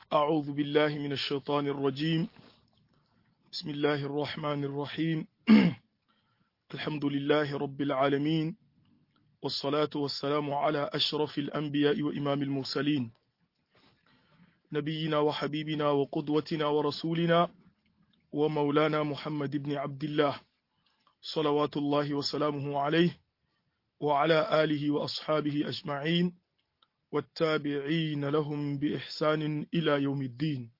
أعوذ بالله من الشيطان الرجيم بسم الله الرحمن الرحيم الحمد لله رب العالمين والصلاة والسلام على أشرف الأنبياء وإمام المرسلين نبينا وحبيبنا وقدوتنا ورسولنا ومولانا محمد بن عبد الله صلوات الله وسلامه عليه وعلى آله وأصحابه أجمعين والتابعين لهم بإحسان إلى يوم الدين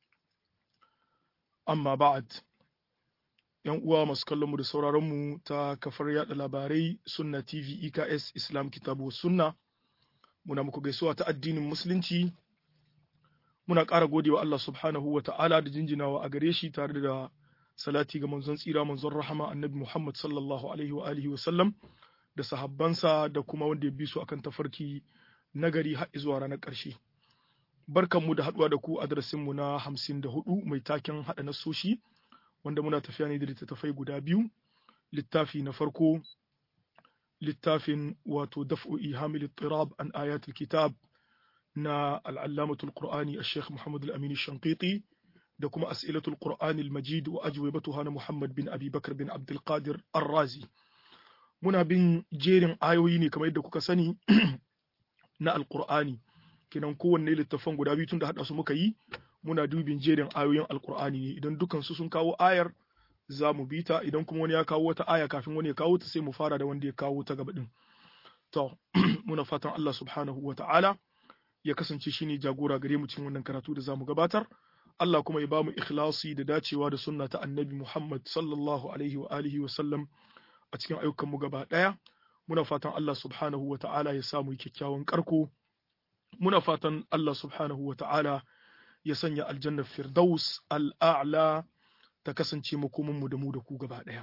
أما بعد ‘Yan uwa masu kallonmu da sauraronmu ta kafar yada labarai Sunna TV EKS Islam Kitabu Sunna, muna muku gaisuwa ta addinin Musulunci, muna ƙara godewa Allah subhanahu wa ta'ala da jinjinawa a gare shi tare da salati ga manzon tsira manzon rahama annabi Muhammad sallallahu alaihi wa alihi wa sallam da sahabbansa da kuma wanda ya bi su akan tafarki nagari har zuwa ranar ƙarshe. Barkanmu da haɗuwa da ku a darasinmu na hamsin da hudu mai taken haɗa nasoshi wanda muna tafiya ne da littattafai guda biyu. Littafi na farko littafin wato daf'u ihamil tirab an ayatul kitab na al'allamatul qur'ani a sheikh Muhammad al-Amin Shanqiti da kuma as'ilatul qur'ani al-majid wa ajwibatuha na Muhammad bin Abi Bakar bin Abdul Qadir Ar-Razi. Muna bin jerin ayoyi ne kamar yadda kuka sani na alkur'ani kenan kowanne littafan guda biyu tun da haɗa su muka yi muna dubin jerin ayoyin alkur'ani ne idan dukan su sun kawo ayar za mu bi ta idan kuma wani ya kawo wata aya kafin wani ya kawo ta sai mu fara da wanda ya kawo ta gaba din to muna fatan Allah subhanahu wa ta'ala ya kasance shine jagora gare mu cikin wannan karatu da zamu gabatar Allah kuma ya ba mu ikhlasi da dacewa da sunna ta annabi Muhammad sallallahu alaihi wa alihi wa sallam a cikin ayyukanmu gaba ɗaya muna fatan Allah subhanahu wa ta'ala ya samu kyakkyawan karko muna fatan Allah subhanahu wa ta'ala ya sanya aljannar firdaus al'a'la ta kasance makomanmu da mu da ku gaba ɗaya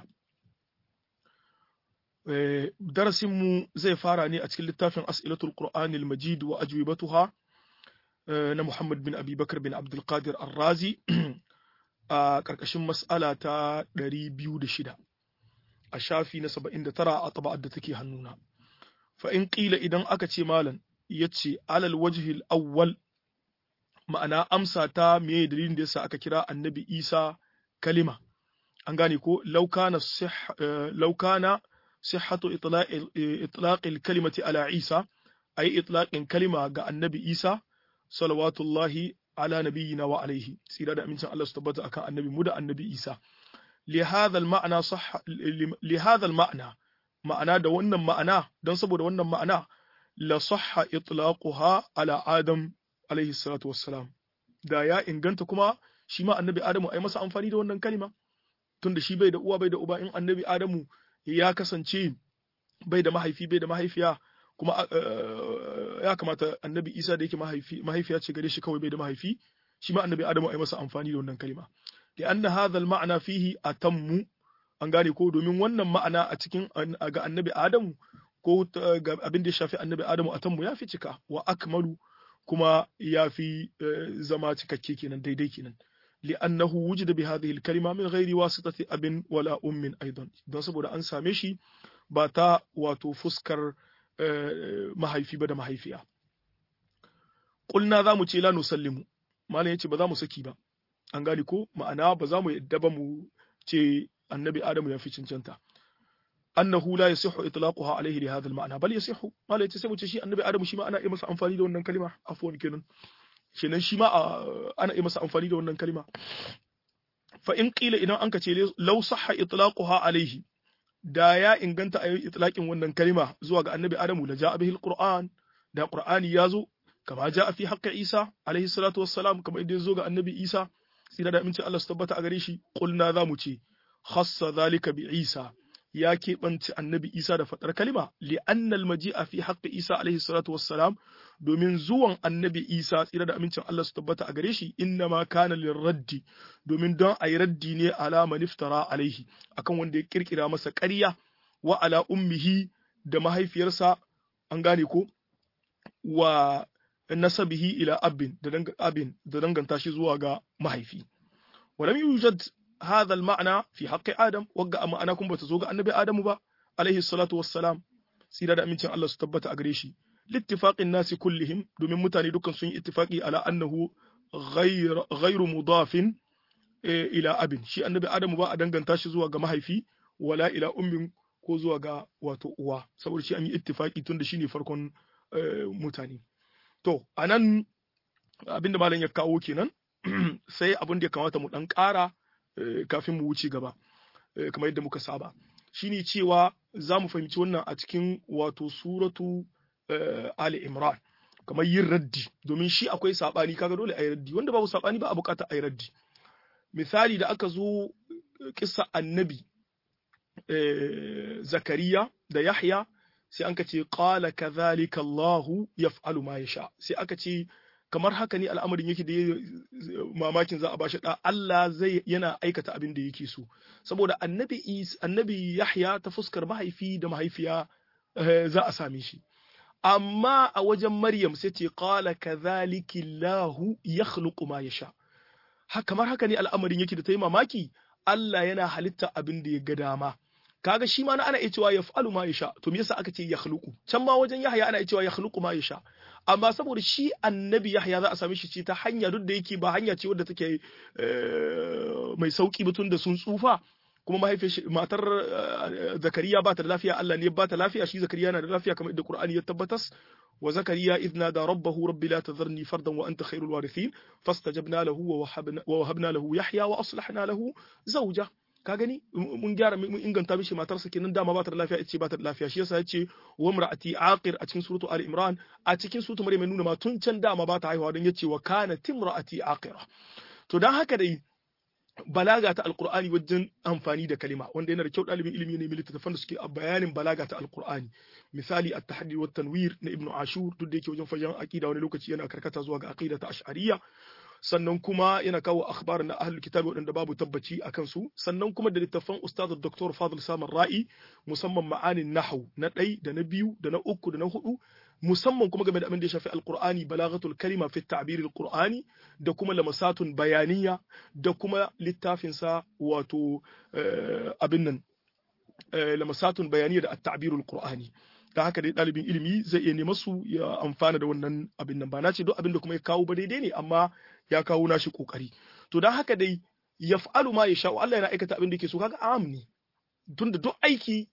darasinmu zai fara ne a cikin littafin as'ilatul qur'anil majid wa ajwibatuha na Muhammad bin Abi Bakar bin Abdul Qadir Ar-Razi a ƙarƙashin mas'ala ta 206 a shafi na saba'in da tara a taba'ar da take hannuna. Fa in ƙila idan aka ce malam ya ce alal wajhil awwal ma'ana amsa ta meye dalilin da yasa aka kira annabi Isa kalima. An gane ko laukana sihhatu itlaqil kalimati ala Isa ay itlaqin kalima ga annabi Isa salawatullahi ala nabiyyina wa alaihi sira da amincin Allah su tabbata akan annabi mu da annabi Isa. لهذا المعنى صح لهذا المعنى ma'ana da wannan ma'ana don saboda wannan ma'ana la sahha itlaquha ala adam alaihi salatu wassalam da ya inganta kuma shi ma annabi adamu ai masa amfani da wannan kalima tunda shi bai da uwa bai da uba in annabi adamu ya kasance bai da mahaifi bai da mahaifiya kuma ya kamata annabi isa da yake mahaifiya ce gare shi kawai bai da mahaifi shi ma annabi adamu ai masa amfani da wannan kalima لأن هذا المعنى فيه أتم an gane ko domin wannan ma'ana a cikin ga annabi Adamu ko ga abin da ya shafi annabi Adamu a tammu ya fi cika wa akmalu kuma ya fi zama cikakke kenan daidai kenan li'annahu wujida bi hadhihi al-kalima min ghairi wasitati abin wala ummin aidan don saboda an same shi ba ta wato fuskar mahaifi ba da mahaifiya qulna za mu ce la nusallimu malam yace ba za mu saki ba an gane ko ma'ana ba za mu yadda ba mu ce annabi adamu ya fi cancanta annahu la yasihu itlaquha alayhi li hadha al-ma'na bal yasihu mala yace sai mu ce shi annabi adamu shi ma ana iya masa amfani da wannan kalima afwan kenan kenan shi ma ana iya masa amfani da wannan kalima fa in qila idan an ka ce law sahha itlaquha alayhi da ya inganta ayi itlaqin wannan kalima zuwa ga annabi adamu la ja'a bihi al-qur'an da qur'ani yazo kama ja'a fi haqqi isa alayhi salatu wassalam kama idan zo ga annabi isa tsira da amincin Allah su tabbata a gare shi kulna za mu ce khassa zalika bi Isa ya keɓance annabi Isa da faɗar kalima li'anna al-maji'a fi haqqi Isa alaihi salatu wassalam domin zuwan annabi Isa tsira da amincin Allah su tabbata a gare shi inna ma kana lirraddi domin don ayi raddi ne ala man iftara alaihi akan wanda ya kirkira masa ƙarya wa ala ummihi da mahaifiyarsa an gane ko wa nasabihi ila abin da abin da danganta shi zuwa ga mahaifi walam yujad hadha al-ma'na fi haqqi adam wagga ma'ana kun bata zo ga annabi adamu ba alaihi salatu wassalam sira da amincin Allah su tabbata a gare shi littifaqin nasi kullihim domin mutane dukkan sun yi ittifaqi ala annahu ghairu mudafin ila abin shi annabi adamu ba a danganta shi zuwa ga mahaifi wala ila ummin ko zuwa ga wato uwa saboda shi an yi ittifaki tun da shi ne farkon mutane to anan abinda malam ya kawo kenan sai abin da ya kamata mu dan ƙara kafin mu wuce gaba kamar yadda muka saba shine cewa za mu fahimci wannan a cikin wato suratu Ali Imran kamar yin raddi domin shi akwai sabani kaga dole a yi raddi wanda babu sabani ba a bukata a yi raddi misali da aka zo kissa annabi Zakariya da Yahya sai an ce qala kadhalika Allahu yaf'alu ma yasha sai aka ce kamar haka ne al'amarin yake da mamakin za a bashi da Allah zai yana aikata abin da yake so saboda annabi annabi Yahya ta fuskar mahaifi da mahaifiya za a same shi amma a wajen Maryam sai ce qala kadhalika Allahu yakhluqu ma yasha haka kamar haka ne al'amarin yake da ta yi mamaki Allah yana halitta abin da ya ga dama kaga shi ma na ana iya cewa yaf'alu ma yasha to me yasa aka ce yakhluqu can ma wajen Yahya ana iya cewa yakhluqu ma yasha amma saboda shi annabi Yahya za a same shi ce ta hanya duk da yake ba hanya ce wadda take mai sauki ba da sun tsufa kuma mahaifiyar matar Zakariya ba ta da lafiya Allah ne ba ta lafiya shi Zakariya na da lafiya kamar yadda Qur'ani ya tabbatas wa Zakariya idh nada rabbahu rabbi la tadharni fardan wa anta khairul warithin fastajabna lahu wa wahabna lahu Yahya wa aslahna lahu zawja ka gani mun gyara mun inganta mishi matarsa kenan dama ba ta da lafiya ita ce ba ta da lafiya shi yasa yace wa mar'ati aqir a cikin suratu ali imran a cikin suratu maryam nuna ma tun can dama ba ta haihuwa don yace wa kana timra'ati aqira to dan haka dai balaga ta alqur'ani wajen amfani da kalima wanda yana da kyau dalibin ilimi ne littattafan da suke a bayanin balaga ta alqur'ani misali at-tahdi wa tanwir na ibnu ashur duk da yake wajen fajan aqida wani lokaci yana karkata zuwa ga aqida ta ash'ariyya sannan kuma yana kawo akhbar na ahlul kitab waɗanda babu tabbaci a kansu sannan kuma da littafan ustaz dr fadl samar ra'i musamman ma'anin nahwu na ɗai da na biyu da na uku da na hudu musamman kuma game da abin da ya shafi alqur'ani balaghatul kalima fi ta'bir alqur'ani da kuma lamasatun bayaniya da kuma littafin sa wato abin nan lamasatun bayaniya da at-ta'bir alqur'ani da haka dai ɗalibin ilimi zai iya nema su ya amfana da wannan abin nan ba na ce duk abin da kuma ya kawo ba daidai ne amma ya kawo nashi kokari to dan haka dai yaf'alu ma yasha Allah yana aikata abin da yake so kaga am ne tunda duk aiki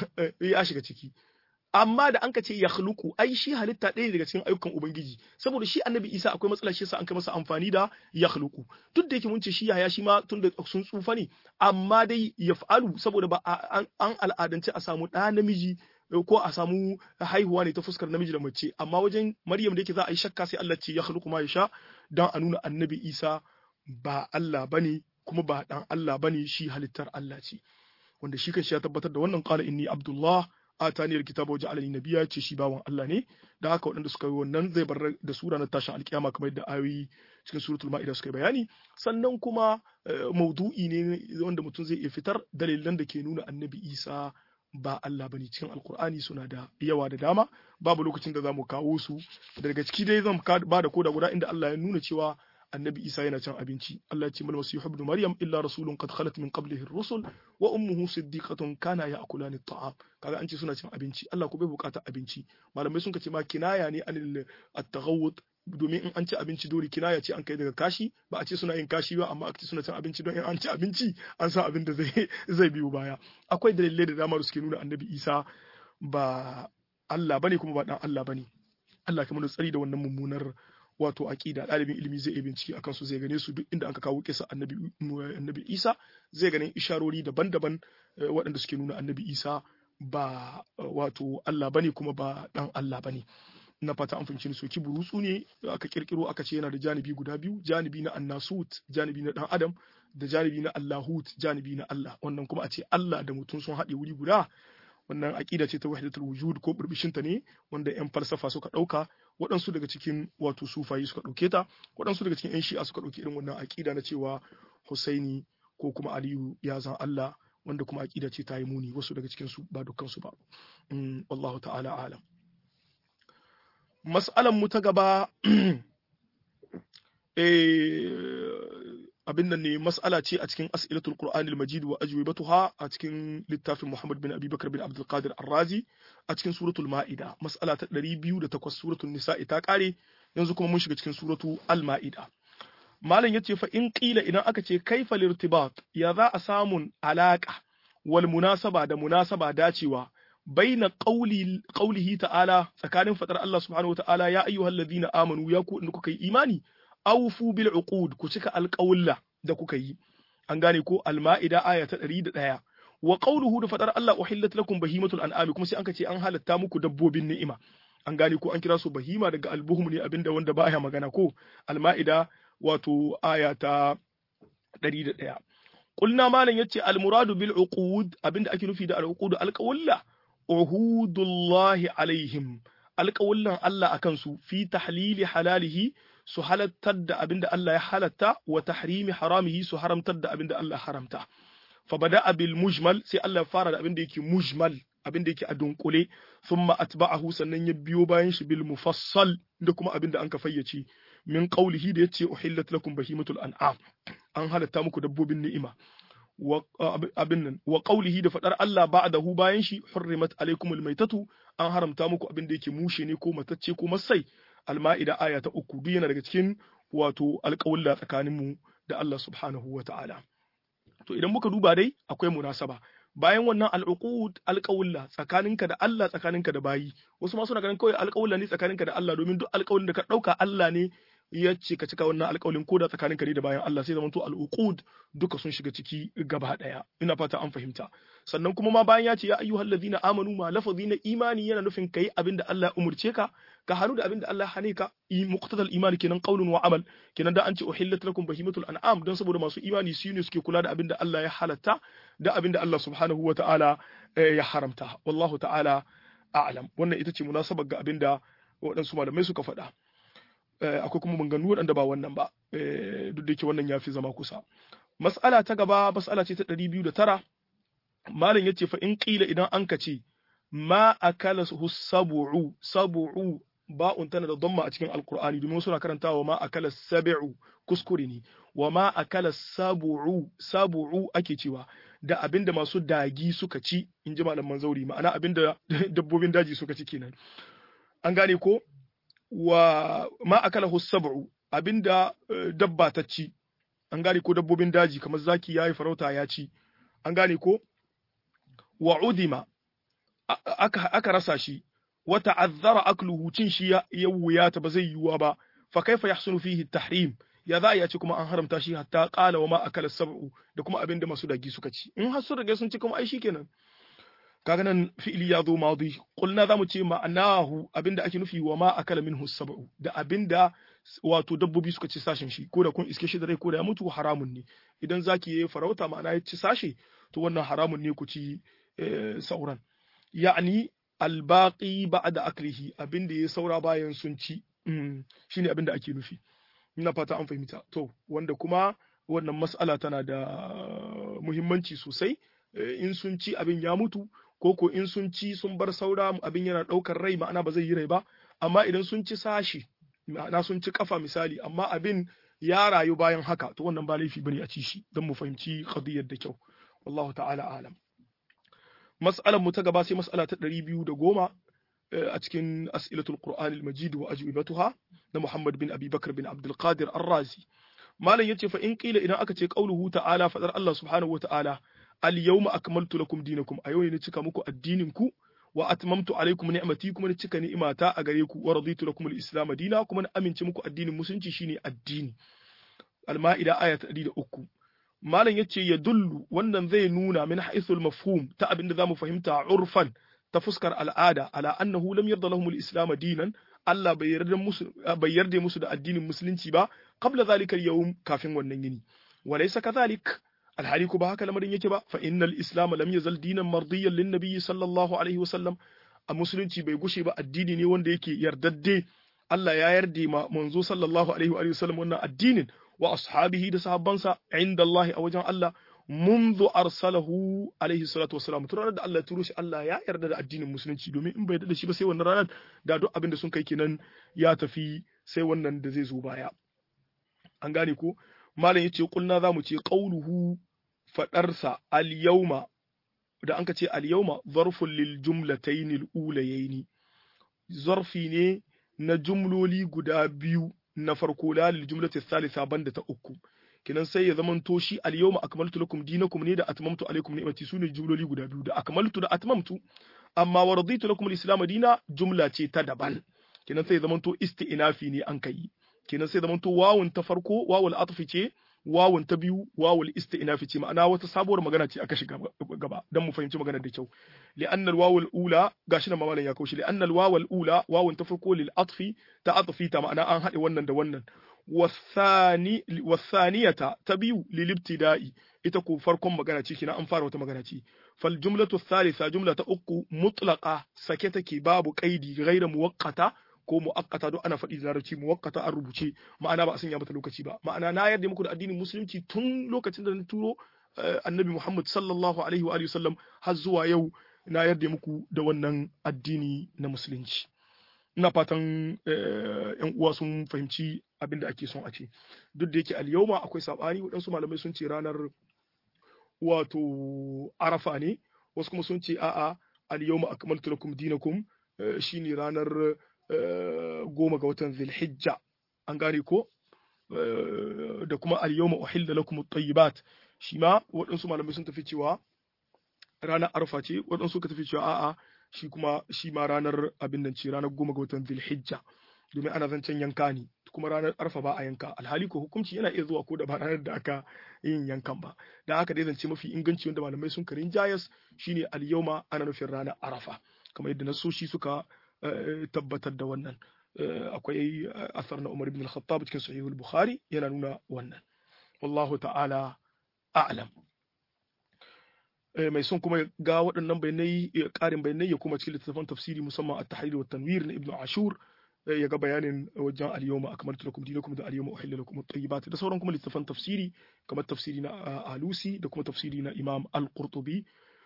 ya shiga ciki amma da an ka ce ya khluqu ai shi halitta ɗaya daga cikin ayyukan ubangiji saboda shi annabi isa akwai matsala shi yasa an kai masa amfani da ya khluqu duk da yake mun ce shi yaya shi ma tun da sun tsufa ne amma dai yaf'alu saboda ba an al'adance a samu ɗa namiji ko a samu haihuwa ne ta fuskar namiji da mace amma wajen maryam da yake za a yi shakka sai Allah ce ya khluqu ma yasha dan a nuna annabi isa ba Allah bane kuma ba dan Allah bane shi halittar Allah ce wanda shi kanshi ya tabbatar da wannan qala inni abdullah atani alkitaba wa ja'alani nabiyya ce shi bawan Allah ne da haka waɗanda suka yi wannan zai bar da sura na tashin alkiyama kamar yadda ayoyi cikin suratul ma'ida suka yi bayani sannan kuma maudu'i ne wanda mutum zai iya fitar dalilan da ke nuna annabi Isa ba Allah bane cikin alkur'ani suna da yawa da dama babu lokacin da zamu kawo su daga ciki dai zan ba da koda guda inda Allah ya nuna cewa annabi Isa yana cin abinci Allah ya ce mal masihu ibn maryam illa rasulun qad khalat min qablihi ar-rusul wa ummuhu siddiqatun kana ya'kulani at-ta'am kaga an ce suna cin abinci Allah ko bai bukata abinci malamai sun ce ma kinaya ne anil at-taghawud domin in an ci abinci dole kinaya ce an kai daga kashi ba a ce suna yin kashi ba amma aka ce suna cin abinci don in an ci abinci an san abin da zai zai biyo baya akwai dalilai da dama da suke nuna annabi Isa ba Allah bane kuma ba dan Allah bane Allah kamar tsari da wannan mummunar wato aqida dalibin ilimi zai iya bincike akan su zai gane su duk inda aka kawo kisa annabi annabi Isa zai ganin isharori daban-daban waɗanda suke nuna annabi Isa ba wato Allah bane kuma ba dan Allah bane na fata an fahimci ni soki burutsu ne aka kirkiro aka ce yana da janibi guda biyu janibi na annasut janibi na dan adam da janibi na allahut janibi na Allah wannan kuma a ce Allah da mutum sun haɗe wuri guda wannan aqida ce ta wahdatul wujud ko burbishin ta ne wanda yan falsafa suka dauka waɗansu daga cikin wato sufayi suka dauke ta waɗansu daga cikin yan shi'a suka dauki irin wannan aqida na cewa Husaini ko kuma Aliyu ya zan Allah wanda kuma aqida ce ta yi muni wasu daga cikin su ba dukkan su ba wallahu ta'ala alam mas'alan mu ta gaba abin nan ne mas'ala ce a cikin as'ilatul qur'anil majid wa ajwibatuha a cikin littafin Muhammad bin Abi Bakar bin Abdul Qadir Ar-Razi a cikin suratul Ma'ida mas'ala ta 208 suratul Nisa'i ta kare yanzu kuma mun shiga cikin suratu Al-Ma'ida malam yace fa in qila idan aka ce kaifa lirtibat ya za a samun alaka wal munasaba da munasaba dacewa baina qawli qawlihi ta'ala tsakanin fadar Allah subhanahu wata'ala ya ayyuhal ladina amanu ya ku in kuka yi imani awfu bil uqud ku cika alqawla da kuka yi an gane ko al-ma'ida aya ta 101 wa qawluhu da fadar Allah uhillat lakum bahimatul an'ami kuma sai an ce an halatta muku dabbobin ni'ima an gane ko an kira su bahima daga albuhum ne abinda wanda baya magana ko al-ma'ida wato aya ta 101 qulna malan yace al-muradu bil uqud abinda ake nufi da al-uqud al-qawla uhudullahi alaihim alƙawullan Allah akan su fi tahlili halalihi su halattar da abinda Allah ya halatta wa tahrimi haramihi su haramtar da abinda Allah haramta fa bada bil mujmal sai Allah ya fara da abinda yake mujmal abinda yake a dunkule thumma atba'ahu sannan ya biyo bayan shi bil mufassal da kuma abinda an ka fayyace min qawlihi da yace uhillat lakum bahimatul an'am an halatta muku dabbobin ni'ima abin nan wa qaulihi da fadar Allah ba'dahu bayan shi hurrimat alaikumul maitatu an haramta muku abin da yake mushe ne ko matacce ko masai alma'ida aya ta uku duk yana daga cikin wato alƙawulla tsakanin mu da Allah subhanahu wa ta'ala to idan muka duba dai akwai munasaba bayan wannan al'uqud alƙawulla tsakaninka da Allah tsakaninka da bayi wasu ma suna ganin kawai alƙawulla ne tsakaninka da Allah domin duk alƙawullin da ka ɗauka Allah ne ya ce ka cika wannan alƙawalin ko da tsakaninka ne da bayan Allah sai zama to al'uqud duka sun shiga ciki gaba daya ina fata an fahimta sannan kuma ma bayan ya ce ya ayyuhal ladina amanu ma lafazi na imani yana nufin kai abinda Allah ya umurce ka ka hannu da abinda Allah ya hane ka muqtadal imani kenan qaulun wa amal kenan da an ce uhillat lakum bahimatul an'am dan saboda masu imani su ne suke kula da abinda Allah ya halatta da abinda Allah subhanahu wa ta'ala ya haramta wallahu ta'ala a'lam wannan ita ce munasabar ga abinda waɗansu malamai suka faɗa akwai kuma maganganu waɗanda ba wannan ba duk da yake wannan ya fi zama kusa mas'ala ta gaba mas'ala ce ta ɗari biyu da tara malam ya ce fa in ƙila idan an ka ce ma akala sabu'u sabu'u ba'un tana da damma a cikin alkur'ani domin suna karantawa ma akala sabi'u kuskure ne wa ma akala sabu'u sabu'u ake cewa da abinda masu dagi suka ci in ji malaman zauri ma'ana abinda dabbobin daji suka ci kenan an gane ko wa ma akalahu sab'u abinda dabba ta ci an gane ko dabbobin daji kamar zaki yayi farauta ya ci an gane ko wa udima aka aka rasa shi wa ta'azzara akluhu cin shi ya wuyata ba zai yiwuwa ba fa kaifa yahsunu fihi tahrim ya za a ci kuma an haramta shi hatta qala wa ma akala sab'u da kuma abinda masu dagi suka ci in har sun rage sun ci kuma ai shikenan kaga nan fi'ili ya zo madi qulna zamu ce ma'anahu abinda ake nufi wa ma akala minhu sab'u da abinda wato dabbobi suka ci sashin shi ko da kun iske shi da rai ko da ya mutu haramun ne idan zaki yayi farauta ma'ana ya ci sashi to wannan haramun ne ku ci sauran ya'ni albaqi ba'da aklihi abinda ya saura bayan sun ci shine abinda ake nufi ina fata an fahimta to wanda kuma wannan mas'ala tana da muhimmanci sosai in sun ci abin ya mutu ko ko in sun ci sun bar saura abin yana ɗaukar rai ma'ana ba zai yi rai ba amma idan sun ci sashi ma'ana sun ci kafa misali amma abin ya rayu bayan haka to wannan ba laifi bane a ci shi don mu fahimci qadiyar da kyau wallahu ta'ala alam mas'alar mu ta gaba sai mas'ala ta ɗari biyu da goma a cikin as'ilatul qur'an al-majid wa ajwibatuha na Muhammad bin Abi Bakr bin Abdul Qadir Ar-Razi malam yace fa in qila idan aka ce qauluhu ta'ala fadar Allah subhanahu wa ta'ala al-yawma akmaltu lakum dinakum a yau ne cika muku addinin ku wa atmamtu alaykum ni'mati kuma ni cika ni'imata a gare ku wa raditu lakum al-islam dina kuma na amince muku addinin musulunci shine addini al-ma'ida aya ta 103 malam yace ya dullu wannan zai nuna min haythul mafhum ta abinda zamu fahimta urfan ta fuskar al'ada ala annahu lam yarda lahum al-islam dinan Allah bai yarda musu bai yarda musu da addinin musulunci ba qabla zalika al-yawm kafin wannan yini walaysa kadhalik alhali ko ba haka lamarin yake ba fa innal islam lam yazal dinan mardiyan lin nabiy sallallahu alaihi wasallam a musulunci bai gushe ba addini ne wanda yake yardadde Allah ya yarda ma manzo sallallahu alaihi wa sallam wannan addinin wa ashabihi da sahabbansa inda Allah a wajen Allah منذ أرسله عليه الصلاة والسلام ترى da Allah turo shi Allah ya yarda da addinin musulunci domin in bai yarda da shi ba sai wannan ranar da duk abin da sun kai kenan ya tafi sai wannan da zai zo baya an gane ko malam yace kulna zamu ce qauluhu fadarsa al yawma da anka ce al yawma zarfun lil jumlatayn al ulayayn zarfi ne na jumloli guda biyu na farko la lil jumlati thalitha banda ta uku kenan sai ya zamanto shi al yawma akmaltu lakum dinakum ne da atmamtu alaikum ni'mati sune jumloli guda biyu da akmaltu da atmamtu amma wa raditu lakum al-islam dina jumla ce ta daban kenan sai ya zamanto isti'nafi ne an kai kenan sai ya zamanto wawun ta farko wawul atfi ce wawun ta biyu wawul isti'nafi ce ma'ana wata sabuwar magana ce aka shiga gaba dan mu fahimci maganar da kyau li'anna al-wawul ula gashi nan mamalan ya kaushi li'anna al-wawul ula wawun ta farko lil atfi ta atfi ta ma'ana an haɗe wannan da wannan wasani wasaniyata ta biyu lil ibtida'i ita ko farkon magana ce kina an fara wata magana ce fal jumlatu thalitha jumla ta uku mutlaqa sake take babu qaidi ghayra muwaqqata ko muakkata duk ana faɗi da larabci muwakkata an rubuce ma'ana ba a sanya mata lokaci ba ma'ana na yarda muku da addinin musulunci tun lokacin da na turo annabi Muhammad sallallahu alaihi wa alihi wasallam har zuwa yau na yarda muku da wannan addini na musulunci ina fatan yan uwa sun fahimci abin da ake son a ce duk da yake al-yawma akwai sabani waɗansu malamai sun ce ranar wato arafa ne wasu kuma sun ce a'a al-yawma akmaltu lakum dinakum shine ranar goma ga watan Zulhijja an gane ko da kuma al-yawma uhilla lakum at-tayyibat shi ma waɗansu malamai sun tafi cewa ranar arfa ce waɗansu suka tafi cewa a'a shi kuma shi ma ranar abin nan ce ranar goma ga watan Zulhijja domin ana zancen yanka ne kuma ranar arfa ba a yanka alhali ko hukunci yana iya zuwa ko da ba ranar da aka yin yankan ba da haka dai zance mafi inganci wanda malamai sun karin jayas shine al-yawma ana nufin ranar arafa kamar yadda nasoshi suka tabbatar da wannan akwai asar na Umar ibn al-Khattab cikin sahihul Bukhari yana nuna wannan wallahu ta'ala a'lam mai son kuma ga waɗannan bayanai ƙarin bayanai ya kuma cikin littattafan tafsiri musamman at-tahrir wa tanwir na Ibn Ashur ya ga bayanin wajen al-yawma akmaltu lakum dinakum da al-yawma uhilla lakum at-tayyibat da sauran kuma littattafan tafsiri kamar tafsiri na Alusi da kuma tafsiri na Imam Al-Qurtubi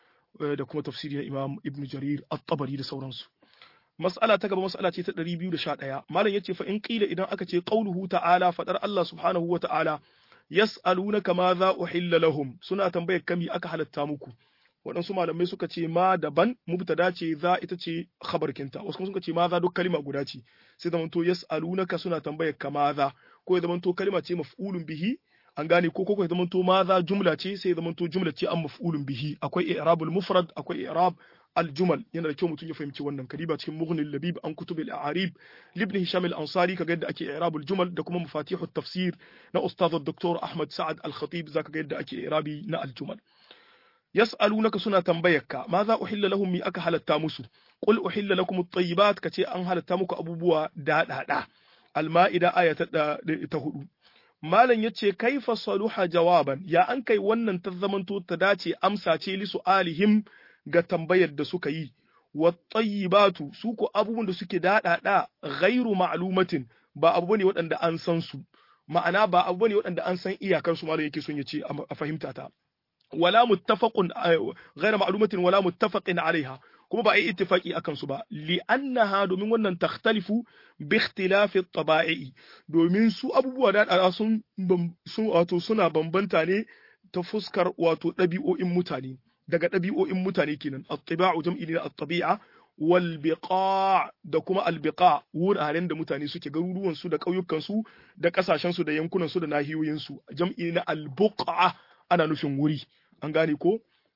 da kuma tafsiri na Imam Ibn Jarir At-Tabari da sauransu mas'ala ta gaba mas'ala ce ta 211 malam yace fa in qila idan aka ce qauluhu ta'ala fadar Allah subhanahu wa ta'ala yas'alunaka ma za uhilla lahum suna tambayar kami aka halatta muku waɗansu malamai suka ce ma daban mubtada ce za ita ce khabarkinta wasu kuma suka ce ma za duk kalima guda ce sai zamanto yas'alunaka suna tambayar ka ma za ko ya zamanto kalima ce maf'ulun bihi an gane ko ko ya zamanto ma za jumla ce sai ya zamanto jumla ce an maf'ulun bihi akwai i'rabul mufrad akwai i'rab الجمل yana da kyau mutum ya fahimci wannan kariba cikin mughnil labib an kutub al-a'arib libn hisham al-ansari kaga yadda ake i'rab al-jumal da kuma mafatih at-tafsir na ustad dr ahmad sa'ad al-khatib zaka ga yadda ake i'rabi na al-jumal yas'alunaka suna tambayarka ma za uhilla lahum mi aka halatta musu qul uhilla lakum at-tayyibat kace an halatta muku abubuwa daɗaɗa al-ma'ida aya ta hudu malam yace kaifa saluha jawaban ya an kai wannan ta zamanto ta dace amsa ce li su'alihim ga tambayar da suka yi wattayyibatu su ko abubuwan da suke daɗaɗa ghairu ma'lumatin ba abu bane waɗanda an san su ma'ana ba abu bane waɗanda an san iyakar su malam yake son ya ce a fahimta ta wala muttafaqun ghairu ma'lumatin wala muttafaqin alaiha kuma ba a yi ittifaki akan su ba li'annaha domin wannan takhtalifu bi ikhtilafi at-taba'i domin su abubuwa da sun sun wato suna bambanta ne ta fuskar wato ɗabi'o'in mutane daga ɗabi'o'in mutane kenan at-tiba'u jam'i ne at-tabi'a wal biqa da kuma al biqa wuraren da mutane suke garuruwan su da ƙauyukan su da ƙasashen su da yankunan su da nahiyoyin su jam'i na al buqa ana nufin wuri an gane ko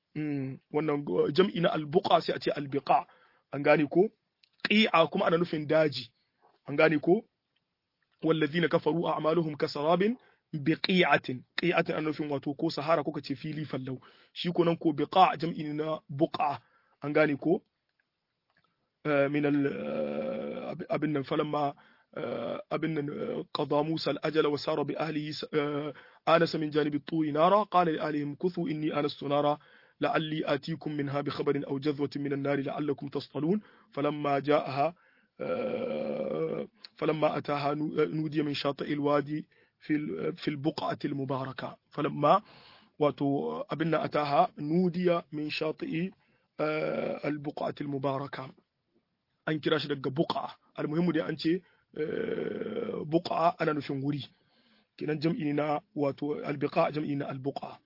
wannan jam'i na al buqa sai a ce al biqa an gane ko qi'a kuma ana nufin daji an gane ko wallazina kafaru a'maluhum kasarabin biqi'atin qi'atin ana nufin wato ko sahara kuka ce fili fallau shi ko nan ko biqa jam'i na buqa an gane ko min al abin nan falamma abin nan qada Musa al-ajala wa sara bi ahlihi anasa min janibi at-turi nara qala li ahlihim kuthu inni anastu nara لعلي آتيكم منها بخبر أو جذوة من النار لعلكم تصطلون فلما جاءها فلما أتاها نودي من شاطئ الوادي في في البقعة المباركة فلما واتو أبنا أتاها نودي من شاطئ البقعة المباركة أن كراش دقة بقعة المهم دي أنت بقعة أنا نفهم وري كنا جمعنا واتو البقاع جمعنا البقعة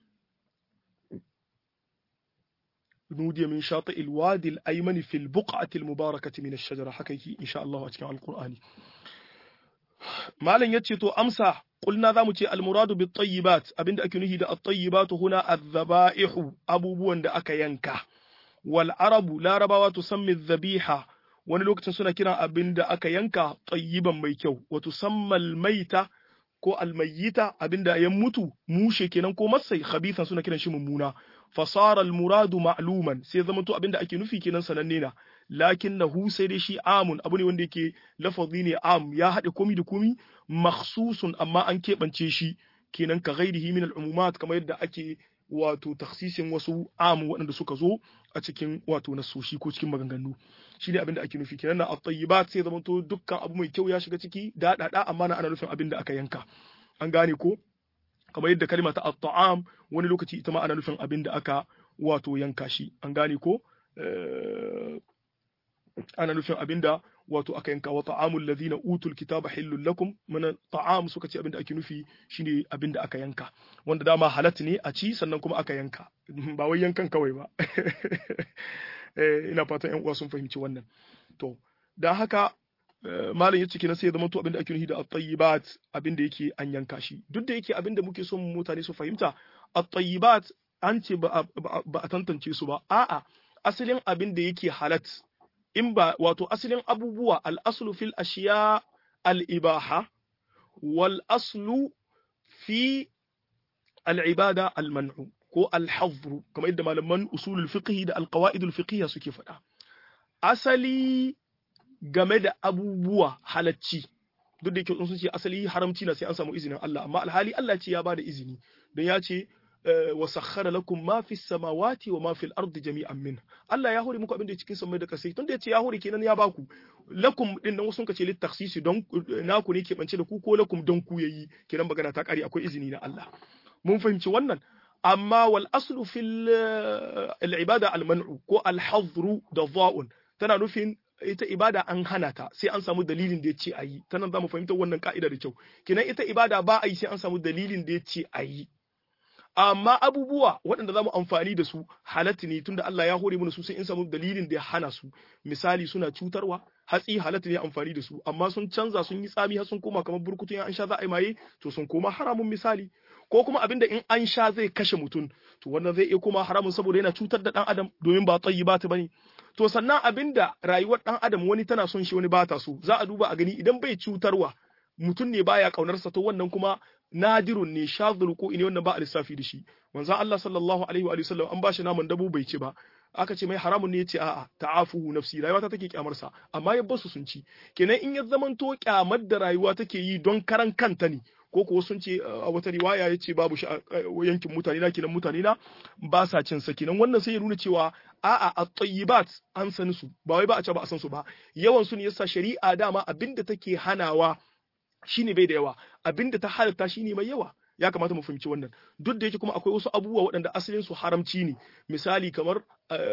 نودي من شاطئ الوادي الأيمن في البقعة المباركة من الشجرة حكيكي إن شاء الله أتكلم عن القرآن malam yace to amsa qulna zamu ce almuradu bit tayyibat abinda ake nuhi da at tayyibatu huna adh-dhaba'ihu abubuwan da aka yanka wal arabu larabawa tusammi dhabiha wani lokacin suna kiran abinda aka yanka tayyiban mai kyau wa tusammal maita ko almayyita abinda ya mutu mushe kenan ko masai khabithan suna kiran shi mummuna fasara almuradu ma'luman sai zama to abinda ake nufi kenan sananne na lakinnahu sai dai shi amun abu ne wanda yake lafazi ne am ya haɗe komi da komi makhsusun amma an keɓance shi kenan ka ghairihi min al'umumat kamar yadda ake wato taksisin wasu am waɗanda suka zo a cikin wato nasoshi ko cikin maganganu shi ne abin da ake nufi kenan na at-tayyibat sai zama to dukkan abu mai kyau ya shiga ciki da da amma na ana nufin abin da aka yanka an gane ko kamar yadda kalma ta at-ta'am wani lokaci ita ma ana nufin abin da aka wato yanka shi an gane ko ana nufin abin da wato aka yanka wa ta'amul ladina utul kitaba hillul lakum mana ta'am suka ce abin da ake nufi shine abin da aka yanka wanda dama halat ne a ci sannan kuma aka yanka ba wai yankan kawai ba ina fatan yan uwa sun fahimci wannan to dan haka malam yace kenan sai ya zama to abin da ake nufi da at-tayyibat abin da yake an yanka shi duk da yake abin da muke son mutane su fahimta at-tayyibat an ce ba a tantance su ba a'a asalin abin da yake halat in ba wato asalin abubuwa al-aslu fil ashiya al-ibaha wal aslu fi al-ibada al-man'u ko al-hazru kamar yadda malaman usulul fiqh da al-qawaid al-fiqhiyya suke faɗa asali game da abubuwa halacci duk da yake sun ce asali haramci na sai an samu izinin Allah amma alhali Allah ce ya bada izini don ya ce wa sakhara lakum ma fi samawati wa ma fil ardi jami'an min Allah ya hore muku abin da cikin samai da kasai tunda yace ya hore kenan ya baku lakum din nan sun kace lit takhsisi don naku ne ke bance da ku ko lakum don ku yayi kenan magana ta kare akwai izini na Allah mun fahimci wannan amma wal aslu fil al ibada al man'u ko al hadru da dha'un tana nufin ita ibada an hana ta sai an samu dalilin da ya ce a yi ta nan za mu fahimtar wannan ka'ida da kyau kenan ita ibada ba a yi sai an samu dalilin da ya ce a yi amma abubuwa waɗanda za mu amfani da su halatta ne tunda Allah ya hore mana su sai in samu dalilin da ya hana su misali suna cutarwa hatsi halatta ne amfani da su amma sun canza sun yi tsami har sun koma kamar burkutun an sha za a yi maye to sun koma haramun misali ko kuma abinda in an sha zai kashe mutum to wannan zai iya koma haramun saboda yana cutar da dan adam domin ba tsayi ba ta bane to sannan abinda rayuwar dan adam wani tana son shi wani ba ta so za a duba a gani idan bai cutarwa mutum ne baya kaunarsa to wannan kuma nadirun ne shadhul ko ne wannan ba a lissafi da shi manzon Allah sallallahu alaihi wa sallam an bashi naman dabo bai ci ba aka ce mai haramun ne yace a'a ta'afuhu nafsi rayuwa ta take kyamar sa amma ya basu sun ci kenan in ya zamanto kyamar da rayuwa take yi don karan kanta ne ko kuwa sun ce a wata riwaya ya ce babu shi a yankin mutane na kenan mutane na ba sa cin sa kenan wannan sai ya nuna cewa a'a at-tayyibat an san su ba wai ba a ce ba a san su ba yawan su ne yasa shari'a dama abinda take hanawa shine bai da yawa abinda ta halatta shine mai yawa ya kamata mu fahimci wannan duk da yake kuma akwai wasu abubuwa waɗanda asalin su haramci ne misali kamar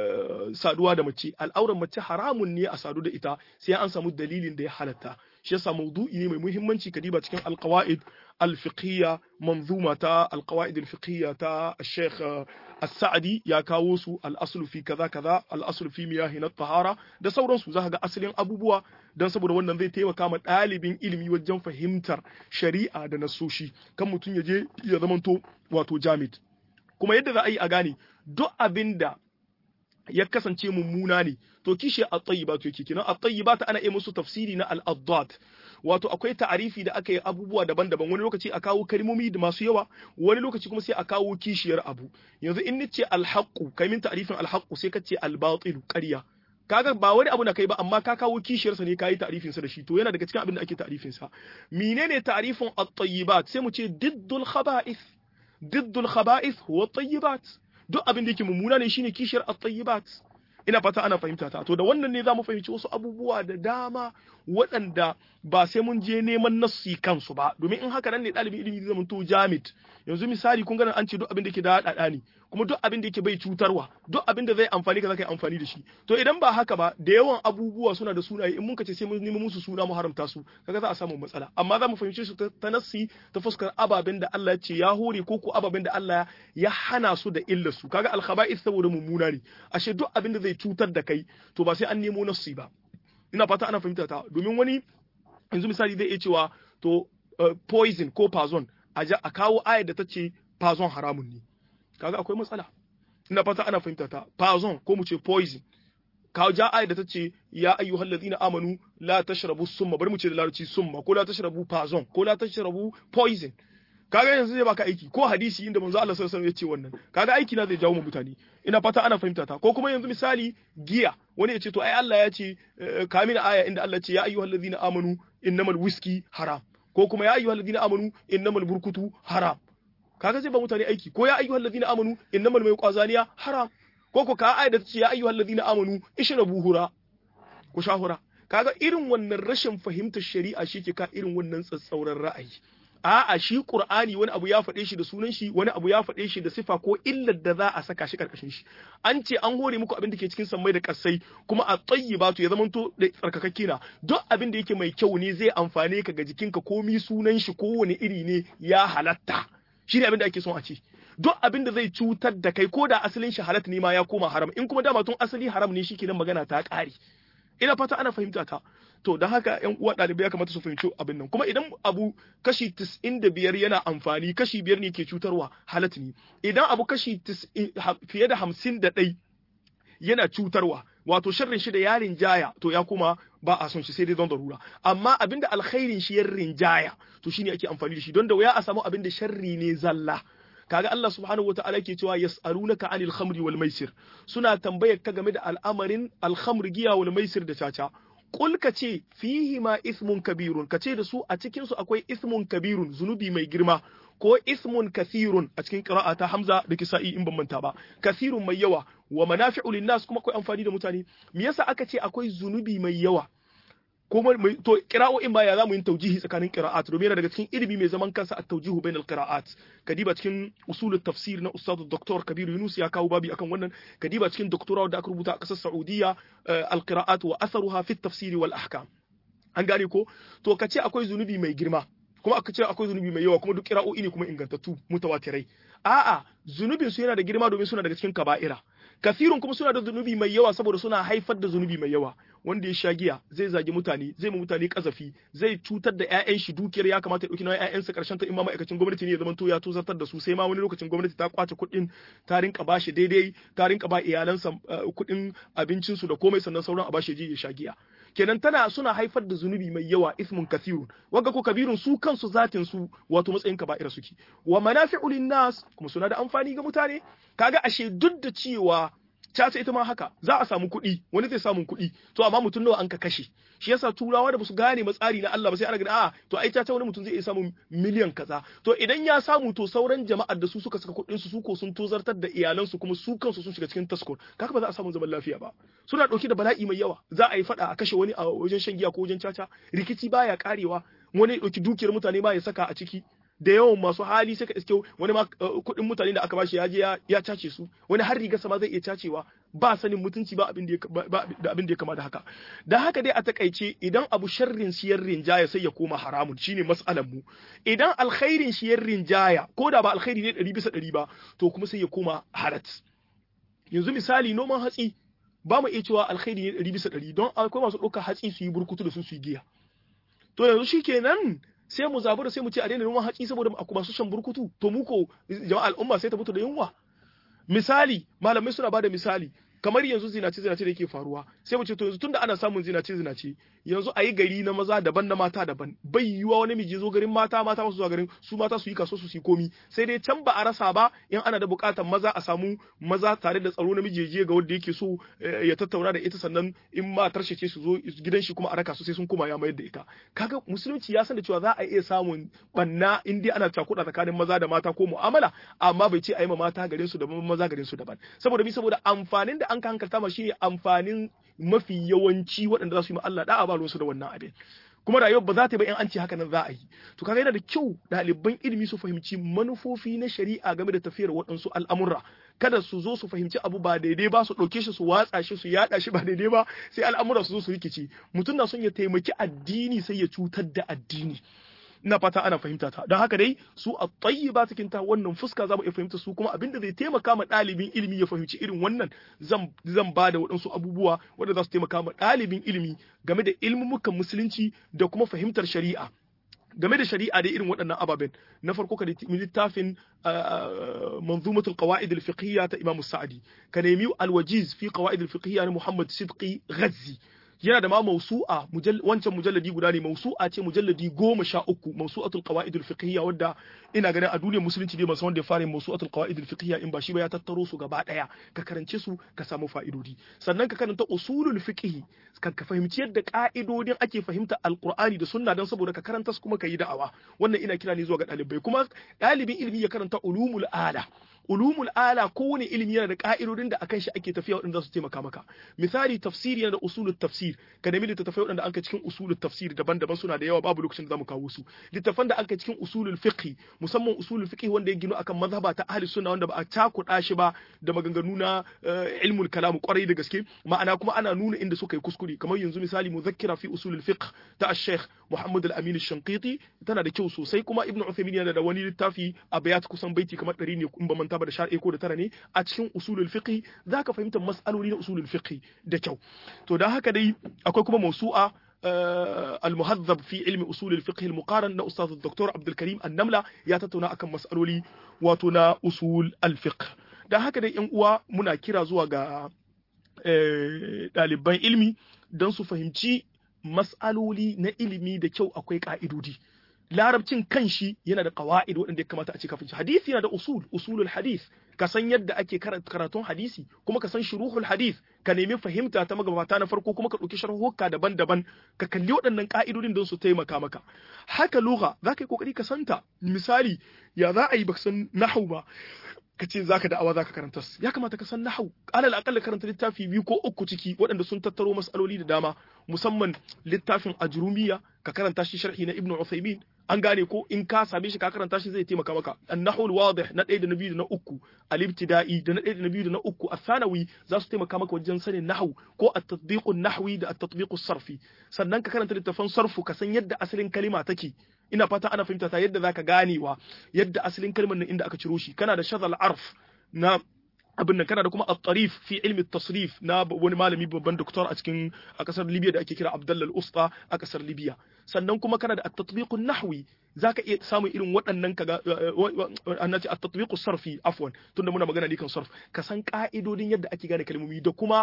saduwa da mace al'auran mace haramun ne a sadu da ita sai an samu dalilin da ya halatta shi yasa mawdu'i ne mai muhimmanci kadiba cikin alqawaid alfiqhiyya manzuma ta alqawaid alfiqhiyya ta Sheikh As-Sa'di ya kawo su al-aslu fi kaza kaza al-aslu fi miyahin at-tahara da sauransu zaka ga asalin abubuwa dan saboda wannan zai taimaka ma ɗalibin ilimi wajen fahimtar shari'a da nasoshi kan mutum ya je ya zamanto wato jamid kuma yadda za a yi a gane duk abinda ya kasance mummuna ne to kishi at-tayyibat yake kenan at-tayyibat ana yi musu tafsiri na al-adad wato akwai ta'arifi da aka yi abubuwa daban-daban wani lokaci a kawo kalmomi da masu yawa wani lokaci kuma sai a kawo kishiyar abu yanzu in nace al-haqqu kai min ta'arifin al-haqqu sai ka ce al-batil ƙarya kaga ba wani abu na kai ba amma ka kawo kishiyarsa ne kayi ta'arifin sa da shi to yana daga cikin abin da ake ta'arifin sa menene ta'arifin at-tayyibat sai mu ce diddul khaba'ith diddul khaba'ith huwa at-tayyibat duk abin da yake mummuna ne shine kishiyar at-tayyibat ina fata ana fahimta ta to da wannan ne zamu fahimci wasu abubuwa da dama waɗanda ba sai mun je neman nassi kansu ba domin in haka nan ne ɗalibin ilimi zai zamanto jamid yanzu misali kun ganin an ce duk abin da yake da haɗaɗa ne kuma duk abin da yake bai cutarwa duk abin da zai amfani ka zaka yi amfani da shi to idan ba haka ba da yawan abubuwa suna da sunaye in mun ka ce sai mun nemi musu suna mu haramta su kaga za a samu matsala amma za mu fahimci su ta nassi ta fuskar ababen da Allah ya ce ya hore ko ko ababen da Allah ya hana su da illar su kaga al-khaba'ith saboda mummuna ne ashe duk abin da zai cutar da kai to ba sai an nemo nassi ba ina fata ana fahimta ta domin wani yanzu misali zai iya cewa to poison ko poison a kawo ayar da ta ce poison haramun ne kaga akwai matsala ina fata ana fahimta ta poison ko mu ce poison kawo ja ayar da ta ce ya ayyuhal ladina amanu la tashrabu summa bari mu ce da larabci summa ko la tashrabu poison ko la tashrabu poison kaga yanzu zai baka aiki ko hadisi inda manzo Allah sallallahu alaihi wasallam ya ce wannan kaga aiki na zai jawo mu mutane ina fata ana fahimta ta ko kuma yanzu misali giya wani ya ce to ai Allah ya ce kamina aya inda Allah ce ya ayyuhal ladina amanu innamal whisky haram ko kuma ya ayyuhal ladina amanu innamal burkutu haram kaga zai ba mutane aiki ko ya ayyuhal ladina amanu innamal mai kwazaniya haram ko ko ka aya da ta ce ya ayyuhal ladina amanu ishrabu hura ku shahura kaga irin wannan rashin fahimtar shari'a shi ke ka irin wannan tsatsauran ra'ayi a'a shi qur'ani wani abu ya faɗe shi da sunan shi wani abu ya faɗe shi da sifa ko illar da za a saka shi karkashin shi an ce an hore muku abin da ke cikin sammai da kasai kuma a tayyibatu ya zamanto da tsarkakakke na duk abin da yake mai kyau ne zai amfane ka ga jikinka komi sunan shi kowane iri ne ya halatta shi ne abin da ake son a ce duk abin da zai cutar da kai ko da asalin shi halat ne ma ya koma haram in kuma dama tun asali haram ne shikenan magana ta ƙare ina fata ana fahimta ta to don haka yan uwa ɗalibai ya kamata su fahimci abin nan kuma idan abu kashi biyar yana amfani kashi biyar ne ke cutarwa halat ne idan abu kashi fiye da hamsin da ɗai yana cutarwa wato sharrin shi da ya rinjaya to ya kuma ba a son shi sai dai don darura amma abinda alkhairin shi ya rinjaya to shine ake amfani da shi don da wuya a samu abinda sharri ne zalla kaga Allah subhanahu wataala ke cewa yas'alunaka anil khamri wal maisir suna tambayar ka game da al'amarin al-khamr giya wal maisir da caca Kul ka ce fihi ma ismun kabirun ka ce da su a cikin su akwai ismun kabirun zunubi mai girma ko ismun kasirun a cikin qira'a ta Hamza da Kisa'i in ban manta ba kasirun mai yawa wa manafi'u linnas kuma akwai amfani da mutane me yasa aka ce akwai zunubi mai yawa kuma to qira'o'in ba ya zamu yin taujihi tsakanin qira'at domin yana daga cikin ilimi mai zaman kansa at tawjihu bainal qira'at kadiba cikin usulut tafsir na ustad Dr. Kabir Yunus ya kawo babi akan wannan kadiba cikin doctorate da aka rubuta a kasar Saudiya al qira'at wa atharuha fi tafsir wal ahkam an gane ko to kace akwai zunubi mai girma kuma aka ce akwai zunubi mai yawa kuma duk qira'o'i ne kuma ingantattu mutawatirai a'a zunubin su yana da girma domin suna daga cikin kaba'ira kasirun kuma suna da zunubi mai yawa saboda suna haifar da zunubi mai yawa wanda ya sha giya zai zagi mutane zai ma mutane kazafi zai cutar da ƴaƴan shi dukiyar ya kamata ya dauki nauyin ƴaƴansa karshen ta in ma ma'aikacin gwamnati ne ya zama to ya tozartar da su sai ma wani lokacin gwamnati ta kwace kuɗin ta rinka bashi daidai ta rinka ba iyalansa kuɗin abincin su da komai sannan sauran a bashi je ya sha giya kenan tana suna haifar da zunubi mai yawa ismun kasirun wanga ko kabirun su kansu zatin su wato matsayin kaba'ira suke wa manafi'u linnas kuma suna da amfani ga mutane kaga ashe duk da cewa caca ita ma haka za a samu kuɗi wani zai samu kuɗi to amma mutum nawa an ka kashe shi yasa turawa da basu gane matsari na Allah ba sai ana gani a to ai caca wani mutum zai iya samun miliyan kaza to idan ya samu to sauran jama'ar da su suka saka kuɗin su ko sun tozartar da iyalansu kuma su kansu sun shiga cikin taskor kaka ba za a samu zaman lafiya ba suna ɗauki da bala'i mai yawa za a yi faɗa a kashe wani a wajen shan giya ko wajen caca rikici baya karewa wani ya ɗauki dukiyar mutane ma ya saka a ciki da yawan masu hali sai ka iske wani ma kuɗin mutane da aka bashi ya je ya cace su wani har riga sama zai iya cacewa ba sanin mutunci ba abin da ya abin da ya kama da haka da haka dai a takaice idan abu sharrin shi yan rinjaya sai ya koma haramun shine mas'alan mu idan alkhairin shi yan rinjaya ko da ba alkhairi ne ɗari bisa ɗari ba to kuma sai ya koma harat yanzu misali noman hatsi ba mu iya cewa alkhairi ne ɗari bisa ɗari don akwai masu ɗaukar hatsi su yi burkutu da su su yi giya to yanzu shikenan sai mu zabura sai mu ce a daina noman hatsi saboda masu shan burkutu to mu ko jama'a al'umma sai ta mutu da yunwa misali malamai suna bada misali kamar yanzu zinace zinace da yake faruwa sai mu ce to yanzu tunda ana samun zinace zinace yanzu a yi gari na maza daban na mata daban bai yiwuwa wani miji zo garin mata mata masu zuwa garin su mata su yi kaso su yi komi sai dai can ba a rasa ba in ana da bukatar maza a samu maza tare da tsaro namiji je ga wanda yake so ya tattauna da ita sannan in matar shi ce su zo gidan shi kuma a raka su sai sun koma ya mayar da ita kaga musulunci ya san da cewa za a iya samun banna in dai ana cakuɗa tsakanin maza da mata ko mu'amala amma bai ce a yi ma mata garin su daban maza garin su daban saboda bi saboda amfanin da an ka hankalta ma shine amfanin mafi yawanci waɗanda za su yi ma Allah da'a ba ruwansu da wannan abin kuma rayuwar ba za ta yi ba in an ce haka nan za a yi to kaga yana da kyau ɗaliban ilimi su fahimci manufofi na shari'a game da tafiyar waɗansu al'amurra kada su zo su fahimci abu ba daidai ba su ɗauke shi su watsa shi su yaɗa shi ba daidai ba sai al'amura su zo su rikici mutum na son ya taimaki addini sai ya cutar da addini ina fata ana fahimta ta don haka dai su a ba cikin ta wannan fuska za mu iya fahimta su kuma abinda zai taimaka ma ɗalibin ilimi ya fahimci irin wannan zan zan ba da waɗansu abubuwa wanda za su taimaka ma ɗalibin ilimi game da ilmumukan musulunci da kuma fahimtar shari'a game da shari'a dai irin waɗannan ababen na farko ka nemi littafin manzumatul qawaid al-fiqhiyya ta Imam Sa'di ka nemi al-wajiz fi qawaid al-fiqhiyya na Muhammad Sidqi Ghazzi yana da ma mausu'a wancan mujalladi guda ne mausu'a ce mujalladi goma sha uku mausu'atul qawaidul fiqhiyya wadda ina ganin a duniyar musulunci dai masu wanda ya fara mausu'atul qawaidul fiqhiyya in ba shi ba ya tattaro su gaba daya ka karance su ka samu fa'idodi sannan ka karanta usulul fiqhi ka ka fahimci yadda ka'idodin ake fahimta alqur'ani da sunna dan saboda ka karanta su kuma ka yi da'awa wannan ina kira ne zuwa ga ɗalibai kuma ɗalibin ilimi ya karanta ulumul ala ulumul ala kowane ilimi yana da ka'idodin da akan shi ake tafiya waɗanda za su taimaka maka misali tafsiri yana da usulul tafsir ka nemi littattafai waɗanda an ka cikin usulul tafsir daban-daban suna da yawa babu lokacin da zamu kawo su littattafan da an ka cikin usulul fiqh musamman usulul fiqh wanda ya gino akan mazhaba ta ahli sunna wanda ba a cakuɗa shi ba da maganganu na ilmul kalam kwarai da gaske ma'ana kuma ana nuna inda suka yi kuskure kamar yanzu misali muzakkira fi usulul fiqh ta al-sheikh Muhammad al-Amin al-Shanqiti tana da kyau sosai kuma Ibn Uthaymeen yana da wani littafi a bayat kusan baiti kamar 100 ne in ba manta ba da sha ko da tara ne a cikin usulul fiqh zaka fahimta mas'aloli na usulul fiqh da kyau to dan haka dai akwai kuma mausu'a المهذب في علم أصول الفقه المقارن نا أستاذ الدكتور عبد الكريم النملة يا تتونا أكم مسألولي واتونا أصول الفقه da haka dai yan uwa muna kira zuwa ga ɗaliban ilmi don su fahimci mas'aloli na ilimi da kyau akwai ƙa'idodi larabcin kanshi yana da qawaid waɗanda ya kamata a ce kafin hadisi yana da usul usulul hadith ka san yadda ake karatun hadisi kuma ka san shuruhul hadith ka nemi fahimta ta magabata na farko kuma ka ɗauki sharhuka daban-daban ka kalli waɗannan ka'idodin don su taimaka maka haka lugha za ka yi kokari ka santa misali ya za a yi baka san nahwu ba ka ce za ka da'awa za ka karanta ya kamata ka san nahau alal akalla karanta littafi biyu ko uku ciki waɗanda sun tattaro mas'aloli da dama musamman littafin ajrumiya ka karanta shi sharhi na ibnu usaymin an gane ko in ka same shi ka karanta shi zai taimaka maka an-nahwu wadih na ɗaya da na biyu da na uku al-ibtida'i da na ɗaya da na biyu da na uku athanawi za su taimaka maka wajen sanin nahwu ko at-tatbiqu nahwi da at-tatbiqu sarfi sannan ka karanta littafin sarfu ka san yadda asalin kalima take ina fata ana fahimta ta yadda zaka ganewa yadda asalin kalmar nan inda aka ciro shi kana da shadal arf na abin nan kana da kuma at-tarif fi ilmi tasrif na wani malami babban doktor a cikin a kasar Libya da ake kira Abdullah al-Usta a kasar Libya sannan kuma kana da at-tatbiq an-nahwi zaka iya samun irin waɗannan kaga annaci at-tatbiq sarfi afwan tunda muna magana ne kan sarf ka san ka'idodin yadda ake gane kalmomi da kuma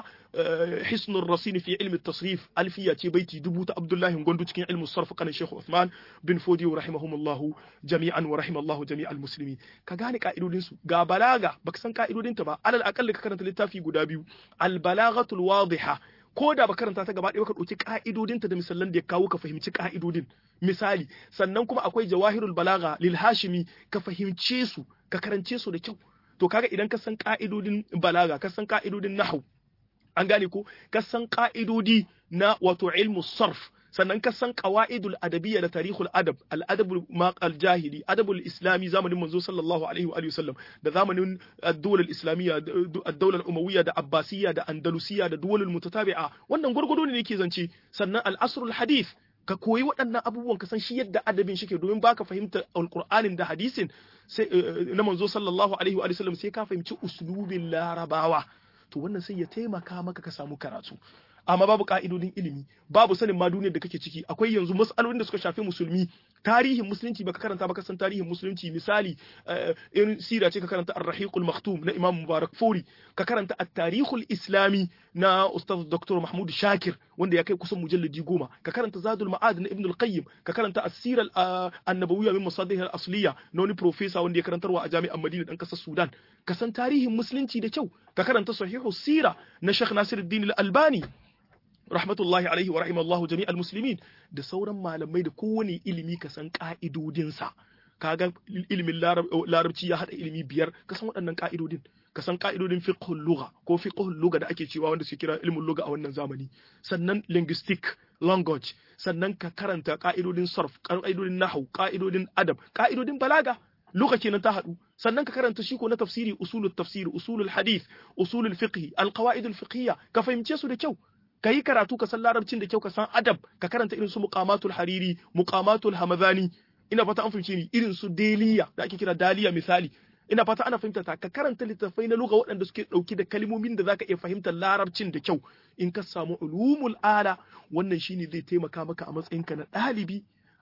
hisnur rasin fi ilmi tasrif alfiya ce baiti dubu ta Abdullahi Gondo cikin ilmu sarf kanin Sheikh Uthman bin Fodi rahimahumullahu jami'an wa rahimallahu jami'al muslimin ka gane ka'idodin su ga balaga baka san ka'idodin ta ba alal aqalli ka karanta littafi guda biyu al balaghatul wadiha ko da ba karanta ta gaba ɗaya ka ɗauki ka'idodinta da misalan da ya kawo ka fahimci ka'idodin misali sannan kuma akwai jawahirul balaga lil hashimi ka fahimce su ka karance su da kyau to kaga idan ka san ka'idodin balaga ka san ka'idodin nahwu an gane ko ka san ka'idodi na wato ilmu sarf sannan ka san qawaidul adabiyya da tarihul adab al adabul maqal jahili adabul islami zamanin manzo sallallahu alaihi wa sallam da zamanin ad-dawla al-islamiyya ad-dawla al-umawiyya da abbasiyya da andalusiyya da duwalul mutatabi'a wannan gurgudu ne yake zance sannan al-asrul hadith ka koyi waɗannan abubuwan ka san shi yadda adabin shi ke domin baka fahimta alqur'anin da hadisin sai na manzo sallallahu alaihi wa sallam sai ka fahimci uslubin larabawa to wannan sai ya taimaka maka ka samu karatu amma babu ka'idodin ilimi babu sanin ma duniyar da kake ciki akwai yanzu mas'alolin da suka shafi musulmi tarihin musulunci baka karanta baka san tarihin musulunci misali irin sira ce ka karanta ar-rahiqul maktum na imam mubarak furi ka karanta at-tarikhul islami na ustaz dr mahmud shakir wanda ya kai kusan mujalladi goma ka karanta zadul ma'ad na ibn al-qayyim ka karanta as-sira an-nabawiyya min masadih al-asliya na wani professor wanda ya karantarwa a jami'an madina dan kasar sudan ka san tarihin musulunci da kyau ka karanta sahihu sira na sheikh nasiruddin al-albani rahmatullahi alaihi wa rahimallahu jami muslimin da sauran malamai da kowane ilimi ka san ka'idodinsa kaga ilimin larabci ya hada ilimi biyar ka san waɗannan ka'idodin ka san ka'idodin fiqhul lugha ko fiqhul lugha da ake cewa wanda suke kira ilimin lugha a wannan zamani sannan linguistic language sannan ka karanta ka'idodin sarf ka'idodin nahwu ka'idodin adab ka'idodin balaga lugha kenan ta haɗu sannan ka karanta shi ko na tafsiri usulul tafsiri usulul hadith usulul fiqh alqawaidul fiqhiyya ka fahimce su da kyau ka yi karatu ka san larabcin da kyau ka san adab ka karanta irin su muqamatul hariri muqamatul hamadani ina fata an fahimce ni irin su deliya da ake kira daliya misali ina fata ana fahimta ta ka karanta littattafai na lugha waɗanda suke ɗauki da kalmomin da zaka iya fahimtar larabcin da kyau in ka samu ulumul ala wannan shine zai taimaka maka a matsayinka na ɗalibi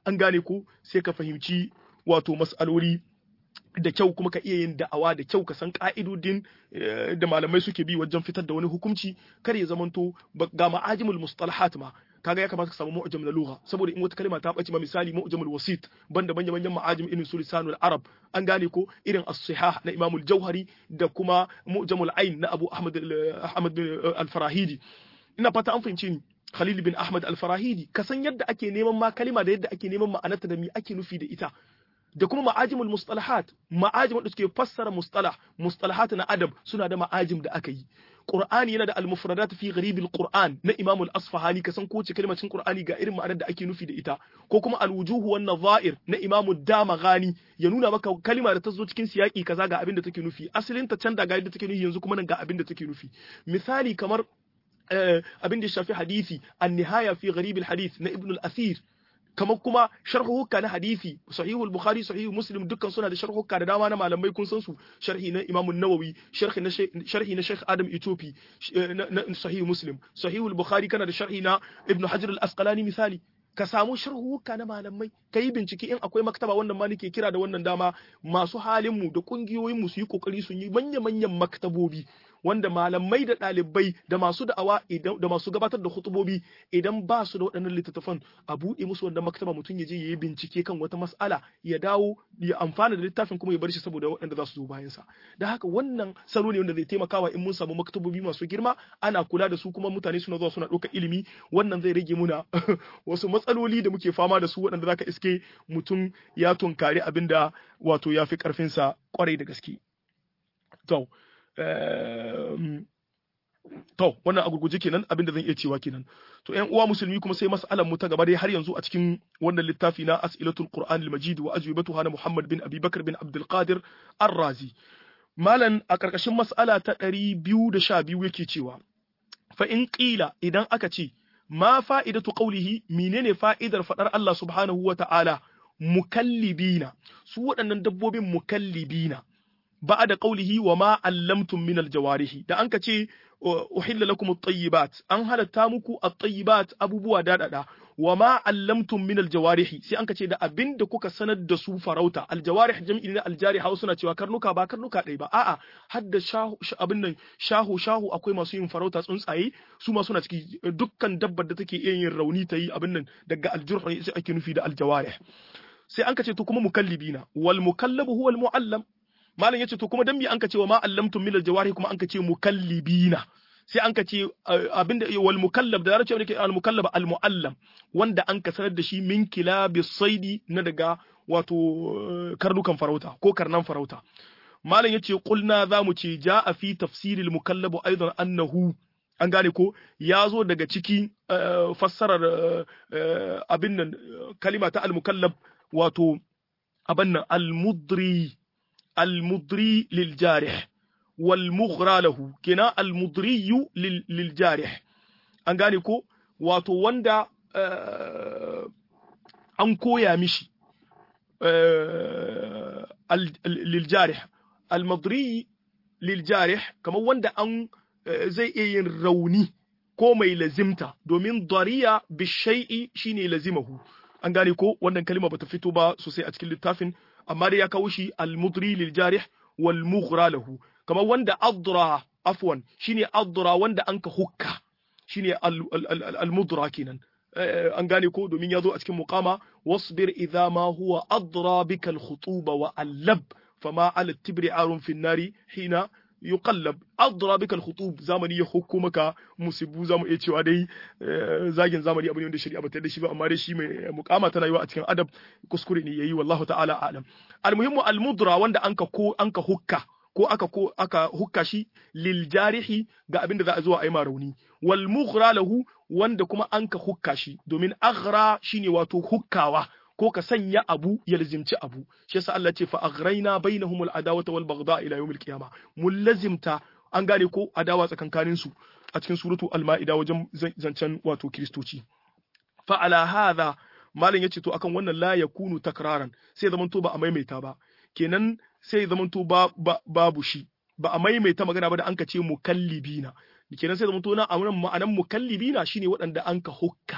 an gane ko sai ka fahimci wato mas'aloli da kyau kuma ka iya yin da'awa da kyau ka san ka'idodin da malamai suke bi wajen fitar da wani hukunci kar ya zamanto ga ma'ajimul mustalahat ma kaga ya kamata ka samu mu'jam na lugha saboda in wata kalma ta bace ma misali mu'jamul wasit banda manyan manyan ma'ajim irin su lisanul arab an gane ko irin as-sihah na imam al-jauhari da kuma mu'jamul ain na abu ahmad ahmad al-farahidi ina fata an fahimci ni khalil bin ahmad al-farahidi ka san yadda ake neman ma kalima da yadda ake neman ma'anarta da me ake nufi da ita da kuma ma'ajimul mustalahat ma'ajim da suke fassara mustalah mustalahat na adab suna da ma'ajim da aka yi Qur'ani yana da al-mufradat fi gharibil Qur'an na Imam al-Asfahani ka san kowace kalmar cikin Qur'ani ga irin ma'anar da ake nufi da ita ko kuma al-wujuhu wan nadha'ir na Imam Damaghani ya nuna maka kalma da ta zo cikin siyaki kaza ga abin da take nufi asalin ta can da ga yadda take nufi yanzu kuma nan ga abin da take nufi misali kamar abin da ya shafi hadisi an-nihaya fi gharibil hadith na Ibn al-Athir kamar kuma sharhuhukka na hadisi sahihul bukhari sahihu muslim dukkan suna da sharhuhukka da dama na malamai kun san su sharhi na imam an-nawawi sharhi na sharhi na sheikh adam itopi na sahihu muslim sahihul bukhari kana da sharhi na ibnu hajar al-asqalani misali ka samu sharhuhukka na malamai ka yi bincike in akwai maktaba wannan ma nake kira da wannan dama masu halin mu da kungiyoyin mu su yi kokari su yi manya-manyan maktabobi wanda malamai da ɗalibai da masu da'awa da masu gabatar da hutubobi idan ba su da waɗannan littattafan a buɗe musu wanda maktaba mutum ya je ya yi bincike kan wata mas'ala ya dawo ya amfana da littafin kuma ya bar shi saboda waɗanda za su zo bayan sa da haka wannan salo ne wanda zai taimakawa in mun samu maktabobi masu girma ana kula da su kuma mutane suna zuwa suna ɗaukar ilimi wannan zai rage muna wasu matsaloli da muke fama da su waɗanda zaka iske mutum ya tunkari abin da wato ya fi ƙarfinsa kwarai da gaske. To, To, wannan a gurguje kenan abin da zan iya cewa kenan. To, ‘yan uwa musulmi kuma sai mas'alan mu ta gaba dai har yanzu a cikin wannan littafi na As'ilatul Qur'an al-Majid wa ajwibatuha na Muhammad bin Abi Bakar bin Abdul Qadir Ar-Razi. Malan a ƙarƙashin mas'ala ta ɗari biyu da sha biyu yake cewa, fa in ƙila idan aka ce, ma fa'idatu qawlihi menene fa'idar faɗar Allah subhanahu wa ta'ala mukallibina, su waɗannan dabbobin mukallibina. بعد قوله وما علمتم من الجوارح da anka ce uhilla lakum at-tayyibat an halatta muku at-tayyibat abubuwa dadada wama allamtum min al-jawarih sai anka ce da abinda kuka sanar da su farauta al-jawarih jam'i ne al-jariha suna cewa karnuka ba karnuka dai ba a'a hadda shahu abin nan shahu shahu akwai masu yin farauta tsuntsaye su ma suna ciki dukkan dabbar da take iya yin rauni ta yi abin nan daga al-jurh sai ake nufi da al-jawarih sai anka ce to kuma mukallibina wal mukallabu huwa al-muallam malam yace to kuma dan me anka ce wa ma allamtum min aljawari kuma anka ce mukallibina sai anka ce abinda wal mukallab da larabci abinda al mukallab al muallam wanda anka sanar da shi min kilabi saidi na daga wato karnukan farauta ko karnan farauta malam yace qulna zamu ce jaa fi tafsiril mukallab aidan annahu an gane ko ya zo daga ciki fassarar abin nan kalima ta al mukallab wato abin nan al mudri المضري للجارح والمغرى له كنا المضري للجارح an gane ko wato wanda an koya mishi liljarih almadri liljarih kamar wanda an zai iya yin rauni ko mai lazimta domin dariya bishai'i shine lazimahu an gane ko wannan kalima bata fito ba sosai a cikin littafin amma dai ya kawo shi al-mudri lil jarih wal mughra lahu kamar wanda adra afwan shine adra wanda anka hukka shine al-mudra kenan an gane ko domin ya zo a cikin muqama wasbir idza ma huwa adra bika al-khutuba wa allab fama ala tibri arun fi nari hina yuqallab adra bika al-khutub zamani ya hukumaka musibu zamu iya cewa dai zagin zamani abu ne wanda shari'a bata da shi ba amma dai shi mai mukama tana yi a cikin adab kuskure ne yayi wallahu ta'ala a'lam al-muhimmu al-mudra wanda anka ko anka hukka ko aka ko aka hukka shi lil jarihi ga abin da za a zo a yi ma rauni wal mughra lahu wanda kuma anka hukka shi domin aghra shine wato hukkawa ko ka sanya abu ya lazimci abu shi yasa Allah ce fa aghraina bainahumul adawata wal baghdha ila yawmil qiyamah mun lazimta an gane ko adawa tsakankanin su a cikin suratu al-ma'ida wajen zancen wato kristoci fa ala hadha malam yace to akan wannan la yakunu takraran sai zaman to ba a maimaita ba kenan sai zaman to ba, babu shi ba a maimaita magana ba da anka ce mukallibina kenan sai zaman to na amuran ma'anan mukallibina shine waɗanda anka hukka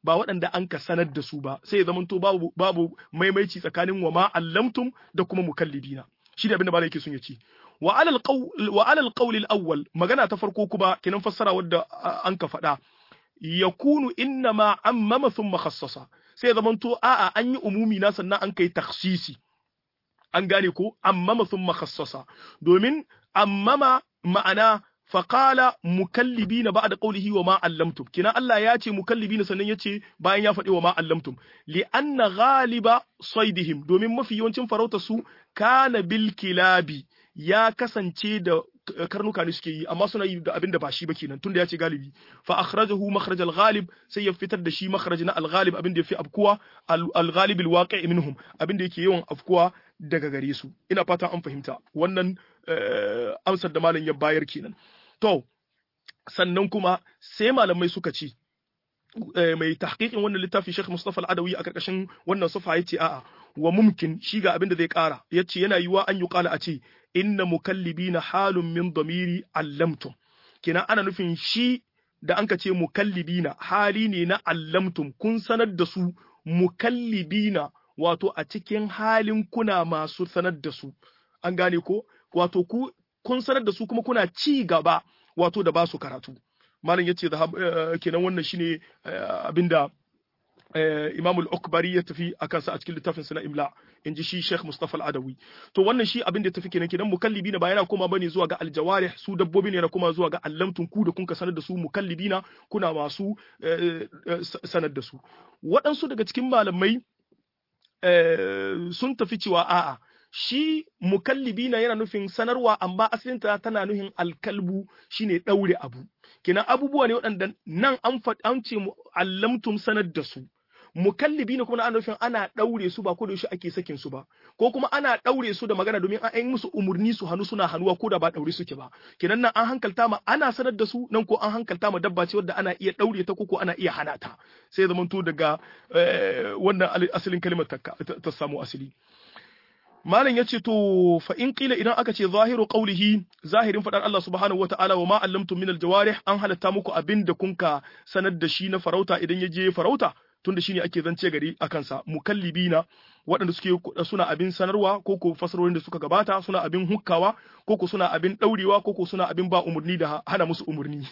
ba waɗanda an ka sanar da su ba sai ya zamanto babu babu maimaici tsakanin wa ma allamtum da kuma mukallibina shi da abin da malai yake son ya ce wa alal qawl wa alal qawl al awwal magana ta farko kuma kinan fassara wadda an ka faɗa yakunu inna ma ammama thumma khassasa sai ya zamanto a'a an yi umumi na sannan an kai takhsisi an gane ko ammama thumma khassasa domin ammama ma'ana faqala mukallibina ba'da qawlihi wa ma allamtum kina Allah ya ce mukallibina sannan ya ce bayan ya faɗi wa ma allamtum li anna ghaliba saydihim domin mafi yawancin farauta su kana bil kilabi ya kasance da karnuka ne suke yi amma suna yi da abin da ba shi ba kenan tunda ya ce galibi fa akhrajahu makhraj al-ghalib sai ya fitar da shi makhraj na al-ghalib abin da yafi afkuwa al-ghalib al-waqi' minhum abin da yake yawan afkuwa daga gare su ina fata an fahimta wannan amsar da malam ya bayar kenan to sannan kuma sai malamai suka ce mai tahqiqin wannan littafi Sheikh Mustafa Al-Adawi a karkashin wannan sufa yace a'a wa mumkin shi ga abin da zai kara yace yana yiwa an yi kala a ce inna mukallibina halun min damiri allamtum kina ana nufin shi da anka ce mukallibina hali ne na allamtum kun sanar da su mukallibina wato a cikin halin kuna masu sanar da su an gane ko wato ku kun sanar da su kuma kuna ci gaba wato da ba su karatu malam yace da kenan wannan shine abinda Imam al-Ukbari ya tafi akan sa a cikin littafin sa na Imla in ji shi Sheikh Mustafa al-Adawi to wannan shi abin da ya tafi kenan kenan mukallibina ba yana koma bane zuwa ga aljawarih su dabbobi ne yana koma zuwa ga allamtun ku da kun ka sanar da su mukallibina kuna masu sanar da su waɗansu daga cikin malamai sun tafi cewa a'a shi mukallibina yana nufin sanarwa amma asalinta tana nufin alkalbu shine ɗaure abu kina abubuwa ne waɗanda nan an an ce allamtum sanar da su mukallibi ne kuma ana nufin ana ɗaure su ba ko da yaushe ake sakin su ba ko kuma ana ɗaure su da magana domin an yi musu umurni su hannu suna hannuwa ko da ba ɗaure suke ba kenan nan an hankalta ma ana sanar da su nan ko an hankalta ma dabba ce wadda ana iya ɗaure ta ko ko ana iya hana ta sai zamanto daga wannan asalin kalimar ta samu asali malam yace to fa in qila idan aka ce zahiru qawlihi zahirin fadar Allah subhanahu wataala wa ma allamtum min aljawarih an halatta muku abinda kunka sanar da shi na farauta idan ya je farauta tunda shine ake zance gari akan sa mukallibina waɗanda suke suna abin sanarwa ko ko fasarorin da suka gabata suna abin hukkawa ko ko suna abin daurewa ko ko suna abin ba umurni da hana musu umurni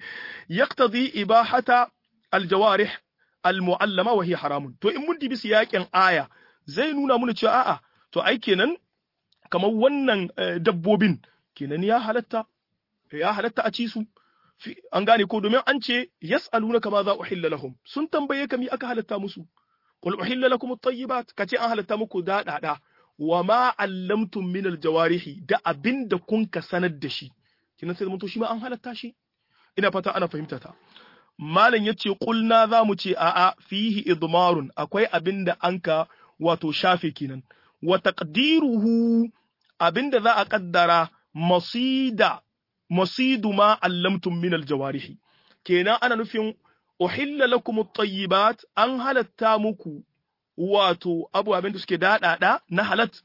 yaqtadi ibahata aljawarih almuallama wa hiya haramun to in mun dibi siyakin aya zai nuna mana cewa a'a to ai kenan kamar wannan dabbobin kenan ya halatta ya halatta a ci su an gane ko domin an ce yas'aluna kama za uhilla lahum sun tambaye ka mi aka halatta musu qul uhilla lakum at-tayyibat kace an halatta muku daɗaɗa wa ma allamtum min al-jawarihi da abinda kun ka sanar da shi kenan sai to shi ma an halatta shi ina fata ana fahimta ta malam yace qulna za mu ce a'a fihi idmarun akwai abinda anka wato shafe kenan wa taqdiruhu abinda za a kaddara masida masidu ma allamtum min aljawarihi kenan ana nufin uhilla lakum at-tayyibat an halatta muku wato abu abinda suke dadada na halat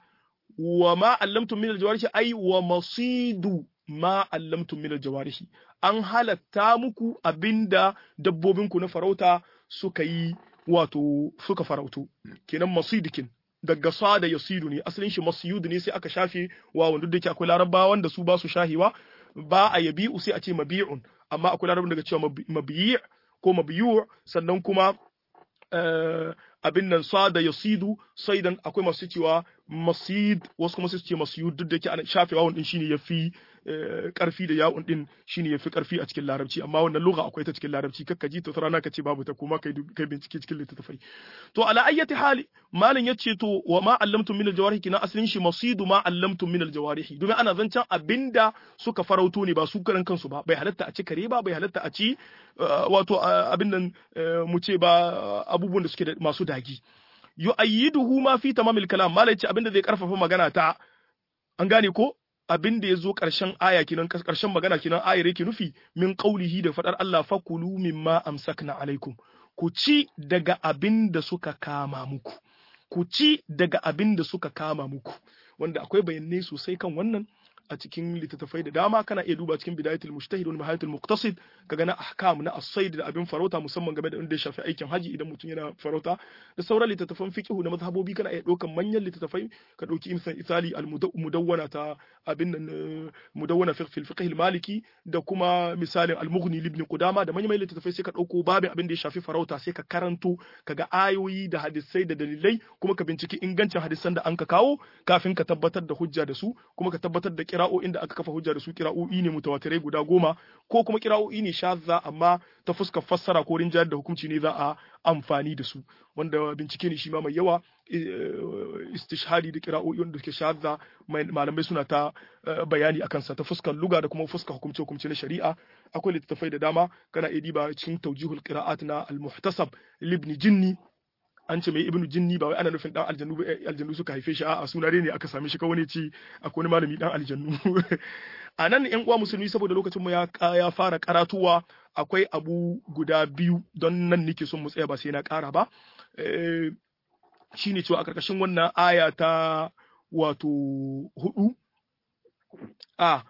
wa ma allamtum min aljawarihi ai wa masidu ma allamtum min aljawarihi an halatta muku abinda dabbobinku na farauta suka yi wato suka farautu kenan masidikin daga sada yasidu ne asalin shi masyud ne sai aka shafe wa wanda duk akwai larabawa wanda su ba su shahiwa ba a yabi'u sai a ce mabi'un amma akwai larabawa daga cewa mabiyi' ko mabiyu' sannan kuma abin nan sada yasidu saidan akwai masu cewa masid wasu kuma su ce masyud duk da yake ana shafe wawun din shine yafi karfi da ya'un din shine yafi karfi a cikin larabci amma wannan lugha akwai ta cikin larabci kakka ji ta rana ka ce babu ta kuma kai kai bincike cikin littattafai to ala ayyati hali malin yace to wa ma allamtum min aljawarihi kina aslin shi masidu ma allamtum min aljawarihi domin ana zancen abinda suka farauto ne ba su karan kansu ba bai halatta a ci kare ba bai halatta a ci wato abin nan mu ce ba abubuwan da suke da masu dagi yu'ayyiduhu ma fi tamamil kalam malai ce abinda zai karfafa magana ta an gane ko abin da ya zo ƙarshen aya kinan ƙarshen magana kinan ayar yake nufi min qaulihi da fadar Allah fakulu mimma amsakna alaikum ku ci daga abin da suka kama muku ku ci daga abin da suka kama muku wanda akwai bayanai sosai kan wannan a cikin littattafai da dama kana iya duba cikin bidayatul mujtahid wa nihayatul muqtasid kaga na ahkam na as-sayd da abin farauta musamman game da inda ya shafi aikin haji idan mutum yana farauta da sauran littattafan fiqh na mazhabobi kana iya ɗaukan manyan littattafai ka ɗauki misali al-mudawwana ta abin nan mudawwana fi fiqh al-maliki da kuma misalin al-mughni ibn qudama da manyan littattafai sai ka ɗauko babin abin da ya shafi farauta sai ka karanto kaga ayoyi da hadisai da dalilai kuma ka binciki ingancin hadisan da an ka kawo kafin ka tabbatar da hujja da su kuma ka tabbatar da kira'o'in da aka kafa hujja da su kira'o'i ne mutawatirai guda goma ko kuma kira'o'i ne shazza amma ta fuskar fassara ko rinjayar da hukunci ne za a amfani da su wanda bincike ne shi ma mai yawa istishhadi da kira'o'i wanda suke shazza malamai suna ta bayani akan sa ta fuskar luga da kuma fuskar hukumce hukumce na shari'a akwai littattafai da dama kana iya diba cikin tawjihul qira'at na al-muhtasab libni jinni an ce mai ibnu jinni ba wai ana nufin dan aljannu ba aljannu suka haife shi a'a suna ne aka same shi kawai ne ci akwai wani malami dan aljannu a nan yan uwa musulmi saboda lokacin mu ya ya fara karatuwa akwai abu guda biyu don nan nake son mu tsaya ba sai na kara ba shine cewa a karkashin wannan aya ta wato hudu a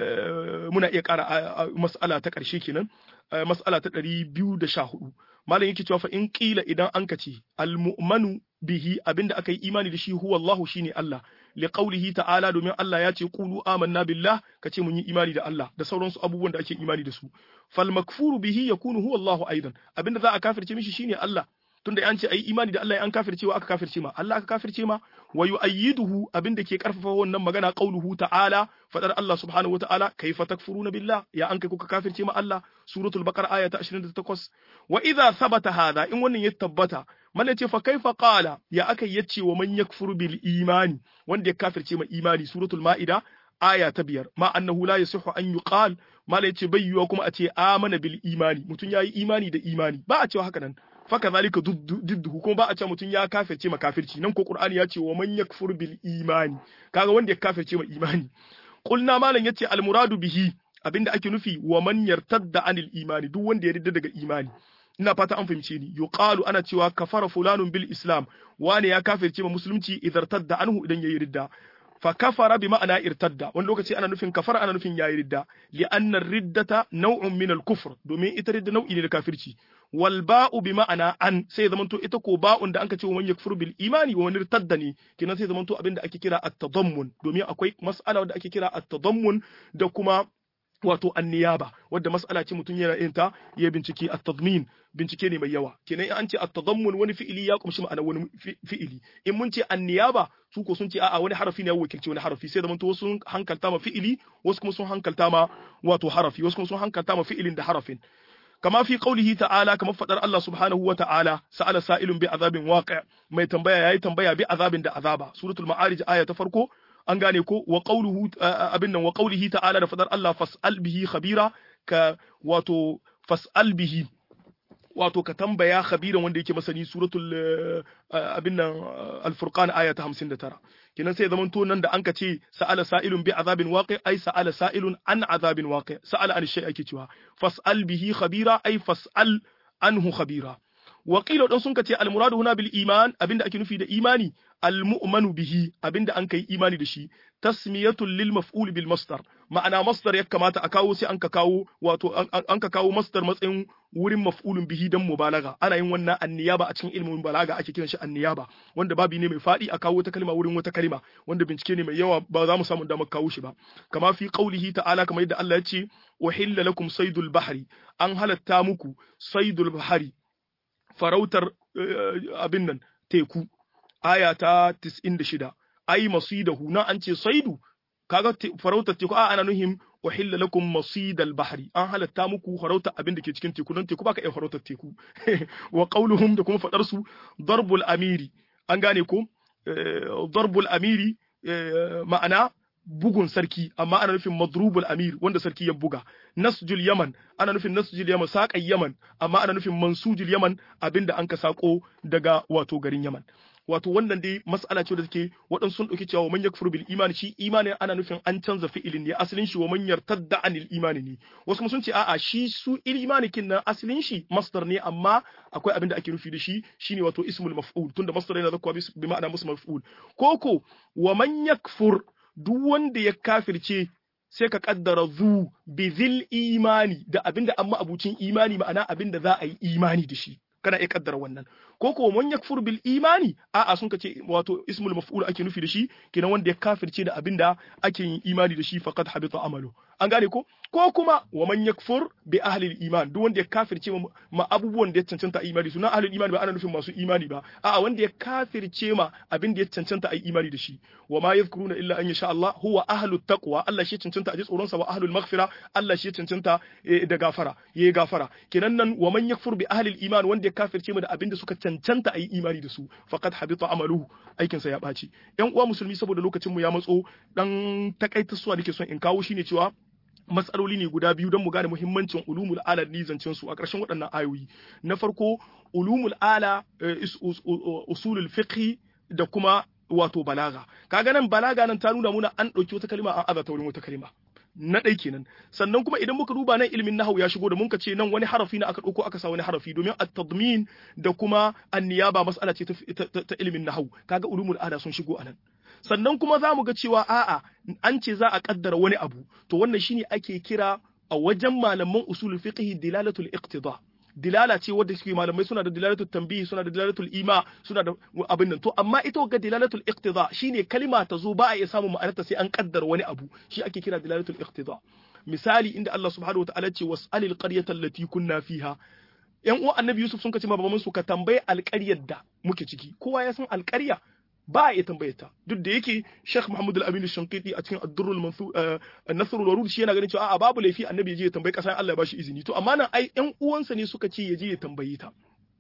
muna iya kara mas'ala ta karshe kenan mas'ala ta ɗari biyu da sha hudu malam yake cewa fa in qila idan an kace almu'manu bihi abinda aka yi imani da shi huwa Allah shine Allah li qawlihi ta'ala domin Allah ya ce qulu amanna billah kace mun yi imani da Allah da sauransu abubuwan da ake imani da su fal makfuru bihi yakunu huwa Allah aidan abinda za a kafirce mishi shine Allah tunda an ce ayi imani da Allah an kafirce wa aka kafirce ma Allah aka kafirce ma wa yu'ayyiduhu abinda ke karfafa wannan magana qauluhu ta'ala fadar Allah subhanahu wa ta'ala kayfa takfuruna billah ya an kai kuka kafirce ma Allah suratul baqara aya ta 28 wa idza thabata hadha in wannan ya tabbata man ce fa kaifa qala ya aka yace wa man yakfuru bil imani wanda ya kafirce ma imani suratul maida aya ta biyar ma annahu la yasihu an yuqal mala yace bai yiwa kuma a ce amana bil imani mutun yayi imani da imani ba a cewa haka nan faka zalika didduhu kuma ba a ce mutum ya kafirce ma kafirci nan ko qur'ani ya ce wa man yakfur bil imani kaga wanda ya kafirce ma imani qulna malam yace al muradu bihi abinda ake nufi wa man yartadda anil imani duk wanda ya ridda daga imani ina fata an fahimce ni yuqalu ana cewa kafara fulanun bil islam wani ya kafirce ma musulunci idartadda anhu idan yayi ridda fa kafara bi ma'ana irtadda wani lokaci ana nufin kafara ana nufin yayi ridda li anna riddata naw'un min al kufr domin ita ridda nau'i ne da kafirci wal ba'u bi ma'ana an sai zamanto ita ko ba'un da anka ce wa man yakfur bil imani wa man irtadda ne kinan sai zamanto abinda ake kira at-tadammun domin akwai mas'ala da ake kira at-tadammun da kuma wato anniyaba wadda mas'ala ce mutum yana yin ta ya bincike at-tadmin bincike ne mai yawa kenan an ce at-tadammun wani fi'ili ya kumshi ma'ana wani fi'ili in mun ce anniyaba su ko sun ce a'a wani harafi ne ya wakilci wani harafi sai zaman to wasu sun hankalta ma fi'ili wasu kuma sun hankalta ma wato harafi wasu kuma sun hankalta ma fi'ilin da harafin kama fi qaulihi ta'ala kama fadar Allah subhanahu wa ta'ala sa'ala sa'ilun bi azabin waqi' mai tambaya yayi tambaya bi azabin da azaba suratul ma'arij aya ta farko an gane ko wa qawluhu abin nan wa qawlihi ta'ala da fadar Allah fas'al bihi khabira ka wato fas'al bihi wato ka tambaya khabiran wanda yake masani suratul abin nan al-furqan aya ta 59 kenan sai zaman to nan da anka ce sa'ala sa'ilun bi azabin waqi ai sa'ala sa'ilun an azabin waqi sa'ala an shay ake cewa fas'al bihi khabira ai fas'al anhu khabira Wakilo dan sun ce al-muradu huna bil iman abinda ake nufi da imani al-mu'manu bihi abinda an kai imani da shi tasmiyatul lil maf'ul bil masdar ma'ana masdar ya kamata a kawo sai an ka kawo wato an ka kawo masdar matsayin wurin maf'ulun bihi dan mubalaga ana yin wannan anniyaba a cikin ilmin balaga ake kiran shi anniyaba wanda babi ne mai fadi a kawo ta kalma wurin wata kalma wanda bincike ne mai yawa ba za mu samu damar kawo shi ba kama fi qaulihi ta'ala kamar yadda Allah ya ce uhilla lakum saydul bahri an halatta muku saydul bahri farautar abin nan teku aya ta 96 ai masidahu na an ce saidu kaga farautar teku a ana nuhim uhilla lakum masidal bahri an halatta muku farautar abin da ke cikin teku don teku baka iya farautar teku wa qauluhum da kuma fadar su darbul amiri an gane ko darbul amiri ma'ana bugun sarki amma ana nufin madrubul amir wanda sarki ya buga nasjul yaman ana nufin nasjul yaman saƙan yaman amma ana nufin mansujul yaman abinda an ka sako daga wato garin yaman wato wannan dai mas'ala ce da take waɗansu sun ɗauki cewa man yakfuru bil imani shi imani ana nufin an canza fi'ilin ne asalin shi wa man yartadda anil imani ne wasu kuma sun ce a'a shi su imani kin nan asalin shi masdar ne amma akwai abin da ake nufi da shi shine wato ismul maf'ul tunda masdar yana zakwa bi ma'ana musu maf'ul koko wa man yakfur duk wanda ya kafirce sai ka kaddara zu bizil imani da abinda amma abucin imani ma'ana abinda za a yi imani da shi kana iya kaddara wannan ko ko man yakfur bil imani a'a sun kace wato ismul maf'ul ake nufi da shi kenan wanda ya kafirce da abinda ake yin imani da shi faqad habita amalu an gane ko ko kuma wa man yakfur bi ahli iman duk wanda ya kafirce ma abubuwan da ya cancanta a imani sunan ahli iman ba ana nufin masu imani ba a'a wanda ya kafirce ma abin da ya cancanta a imani da shi wa ma yadhkuruna illa an yasha Allah huwa ahlu taqwa Allah shi cancanta a ji tsoron sa wa ahlul maghfira Allah shi cancanta da gafara yayi gafara kenan nan wa man yakfur bi ahli iman wanda ya kafirce ma da abin da suka cancanta a yi imani da su faqad habita amaluhu aikin sa ya ɓaci yan uwa musulmi saboda lokacin mu ya matso dan takaita suwa nake son in kawo shine cewa matsaloli ne guda biyu don mu gane muhimmancin ulumul ala ni zancen su a ƙarshen waɗannan ayoyi na farko ulumul ala usulul fiqh da kuma wato balaga kaga nan balaga nan ta nuna muna an ɗauki wata kalima an azata wurin wata kalima na ɗai kenan sannan kuma idan muka duba nan ilimin nahawu ya shigo da mun ce nan wani harafi na aka ɗauko aka sa wani harafi domin at-tadmin da kuma an-niyaba mas'ala ce ta ilimin nahawu kaga ulumul ala sun shigo anan sannan kuma za mu ga cewa a'a an ce za a kaddara wani abu to wannan shine ake kira a wajen malaman usulul fiqh dilalatul iqtida dilala ce wadda suke malamai suna da dilalatul tanbih suna da dilalatul ima suna da abin nan to amma ita ga dilalatul iqtida shine kalima ta zo ba a iya samun ma'anarta sai an kaddara wani abu shi ake kira dilalatul iqtida misali inda Allah subhanahu wa ta'ala ce was'alil qaryata allati kunna fiha yan uwan annabi Yusuf sun kace baban su ka tambaye alƙaryar da muke ciki kowa ya san alƙarya ba a iya tambayar ta duk da yake Sheikh Muhammad Al-Amin Shanqiti a cikin Ad-Durrul Mansur An-Nasr wal shi yana ganin cewa a'a babu laifi annabi ya je ya tambayi kasa Allah ya bashi izini to amma nan ai ƴan uwansa ne suka ce ya je ya tambayi ta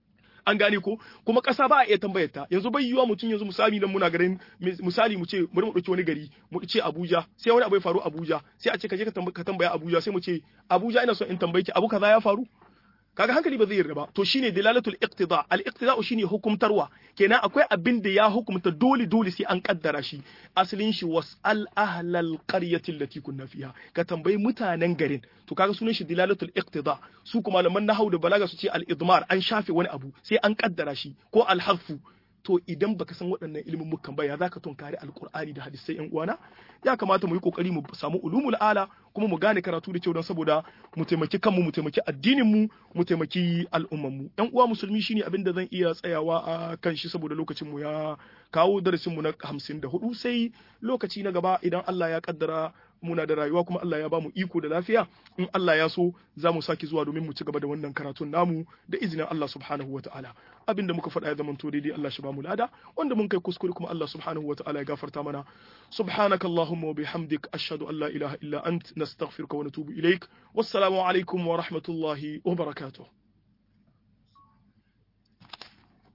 an gane ko kuma ƙasa ba a iya tambayar ta yanzu bai yiwa mutum yanzu misali nan muna garin misali mu ce bari mu dauki wani gari mu ce Abuja sai wani abu ya faru Abuja sai a ce ka je ka tambaya Abuja sai mu ce Abuja ina son in tambaye ki abu kaza ya faru kaga hankali ba zai yarda ba to shine dilalatul iqtida al iqtida shine hukumtarwa kenan akwai abin da ya hukumta dole dole sai an kaddara shi asalin shi wasal ahlal qaryati allati kunna fiha ka tambayi mutanen garin to kaga sunan shi dilalatul iqtida su kuma malaman nahwu da balaga su ce al idmar an shafe wani abu sai an kaddara shi ko al harfu to idan baka san waɗannan ilimin mukan ba ya zaka tunkari alqur'ani da hadisai yan uwana ya kamata mu yi kokari mu samu ulumul ala kuma mu gane karatu da kyau don saboda mu taimaki kanmu mu taimaki addinin mu mu taimaki al'umman mu yan uwa musulmi shine abin da zan iya tsayawa a kan shi saboda lokacin mu ya kawo darasin mu na 54 sai lokaci na gaba idan Allah ya kaddara muna da rayuwa kuma Allah ya bamu iko da lafiya in Allah ya so za mu sake zuwa domin mu ci gaba da wannan karatun namu da izinin Allah subhanahu wa ta'ala abinda muka faɗa ya zamanto daidai Allah shi bamu lada wanda mun kai kuskure kuma Allah subhanahu wa ta'ala ya gafarta mana subhanaka allahumma wa bihamdik ashhadu an la ilaha illa ant nastaghfiruka wa natubu ilaik wassalamu alaikum wa rahmatullahi wa barakatuh